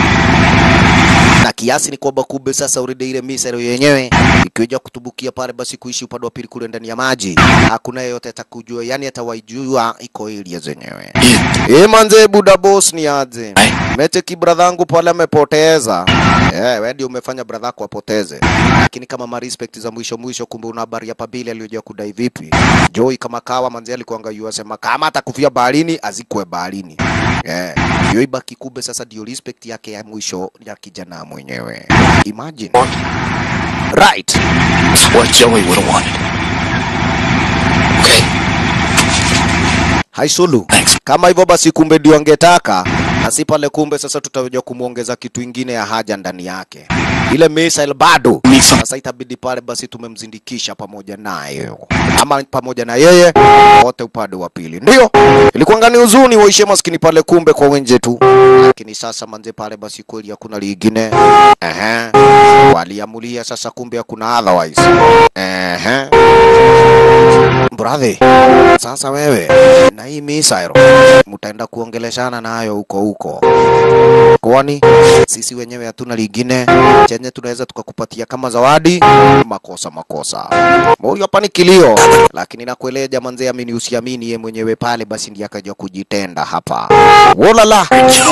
Na kiasi ni kwamba kumbe sasa already ile misero yenyewe ikiweja kutubukia pale basi kuishi upande wa pili kule ndani ya maji, hakuna yeyote atakujua, yani atawaijua iko area zenyewe. Eh, manze buda boss ni aje? Mete ki bradhangu pale amepoteza. Eh, wewe ndio umefanya bradhako apoteze. Lakini kama ma respect za mwisho mwisho, kumbe una habari ya pabili aliyoja kudai vipi? Joy kama kawa manze alikuanga yu asema kama atakufia baharini azikwe baharini. Eh, hiyo ibaki kumbe sasa ndio respect yake ya mwisho ya kijana mwenyewe. Imagine. Right. It's what Joey would have wanted. Okay. Haisulu. Thanks. Kama hivyo basi kumbe ndio angetaka na si pale kumbe sasa tutakuja kumwongeza kitu ingine ya haja ndani yake. Ile missile bado. Need some- Sasa itabidi pale basi tumemzindikisha pamoja naye. Ama pamoja na yeye wote upande wa pili. Ndio. Ilikuwa ngani huzuni waishe maskini pale kumbe kwa wenje tu. Lakini sasa manze pale basi kweli hakuna lingine. Ehe. Waliamulia sasa kumbe hakuna otherwise. Ehe. brother, sasa wewe na hii misairo mtaenda kuongeleshana nayo huko huko, kwani sisi wenyewe hatuna lingine chenye tunaweza tukakupatia kama zawadi. Makosa makosa, moyo hapa ni kilio, lakini nakueleja manze, amini usiamini, ye mwenyewe pale basi ndiye akaja kujitenda hapa. Wolala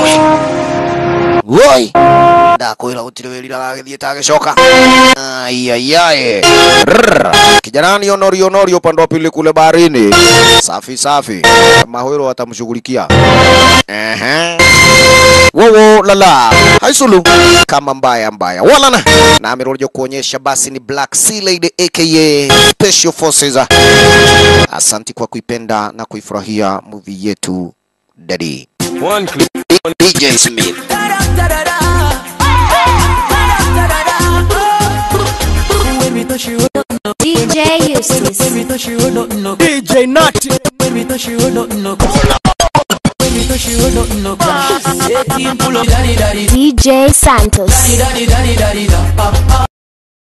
woi ndakwira gutire wirira agagithie tagicoka aiaiae kijana ni onori onori upande wa pili kule baharini safi safi mahwiro watamshughulikia ehe wowo lala haisulu kama mbaya mbaya walana na amerudi kuonyesha basi ni Black Sea Lady aka Special Forces asanti kwa kuipenda na kuifurahia movie yetu daddy One clip. DJ Smith DJ Eustace. DJ Natty. DJ Santos.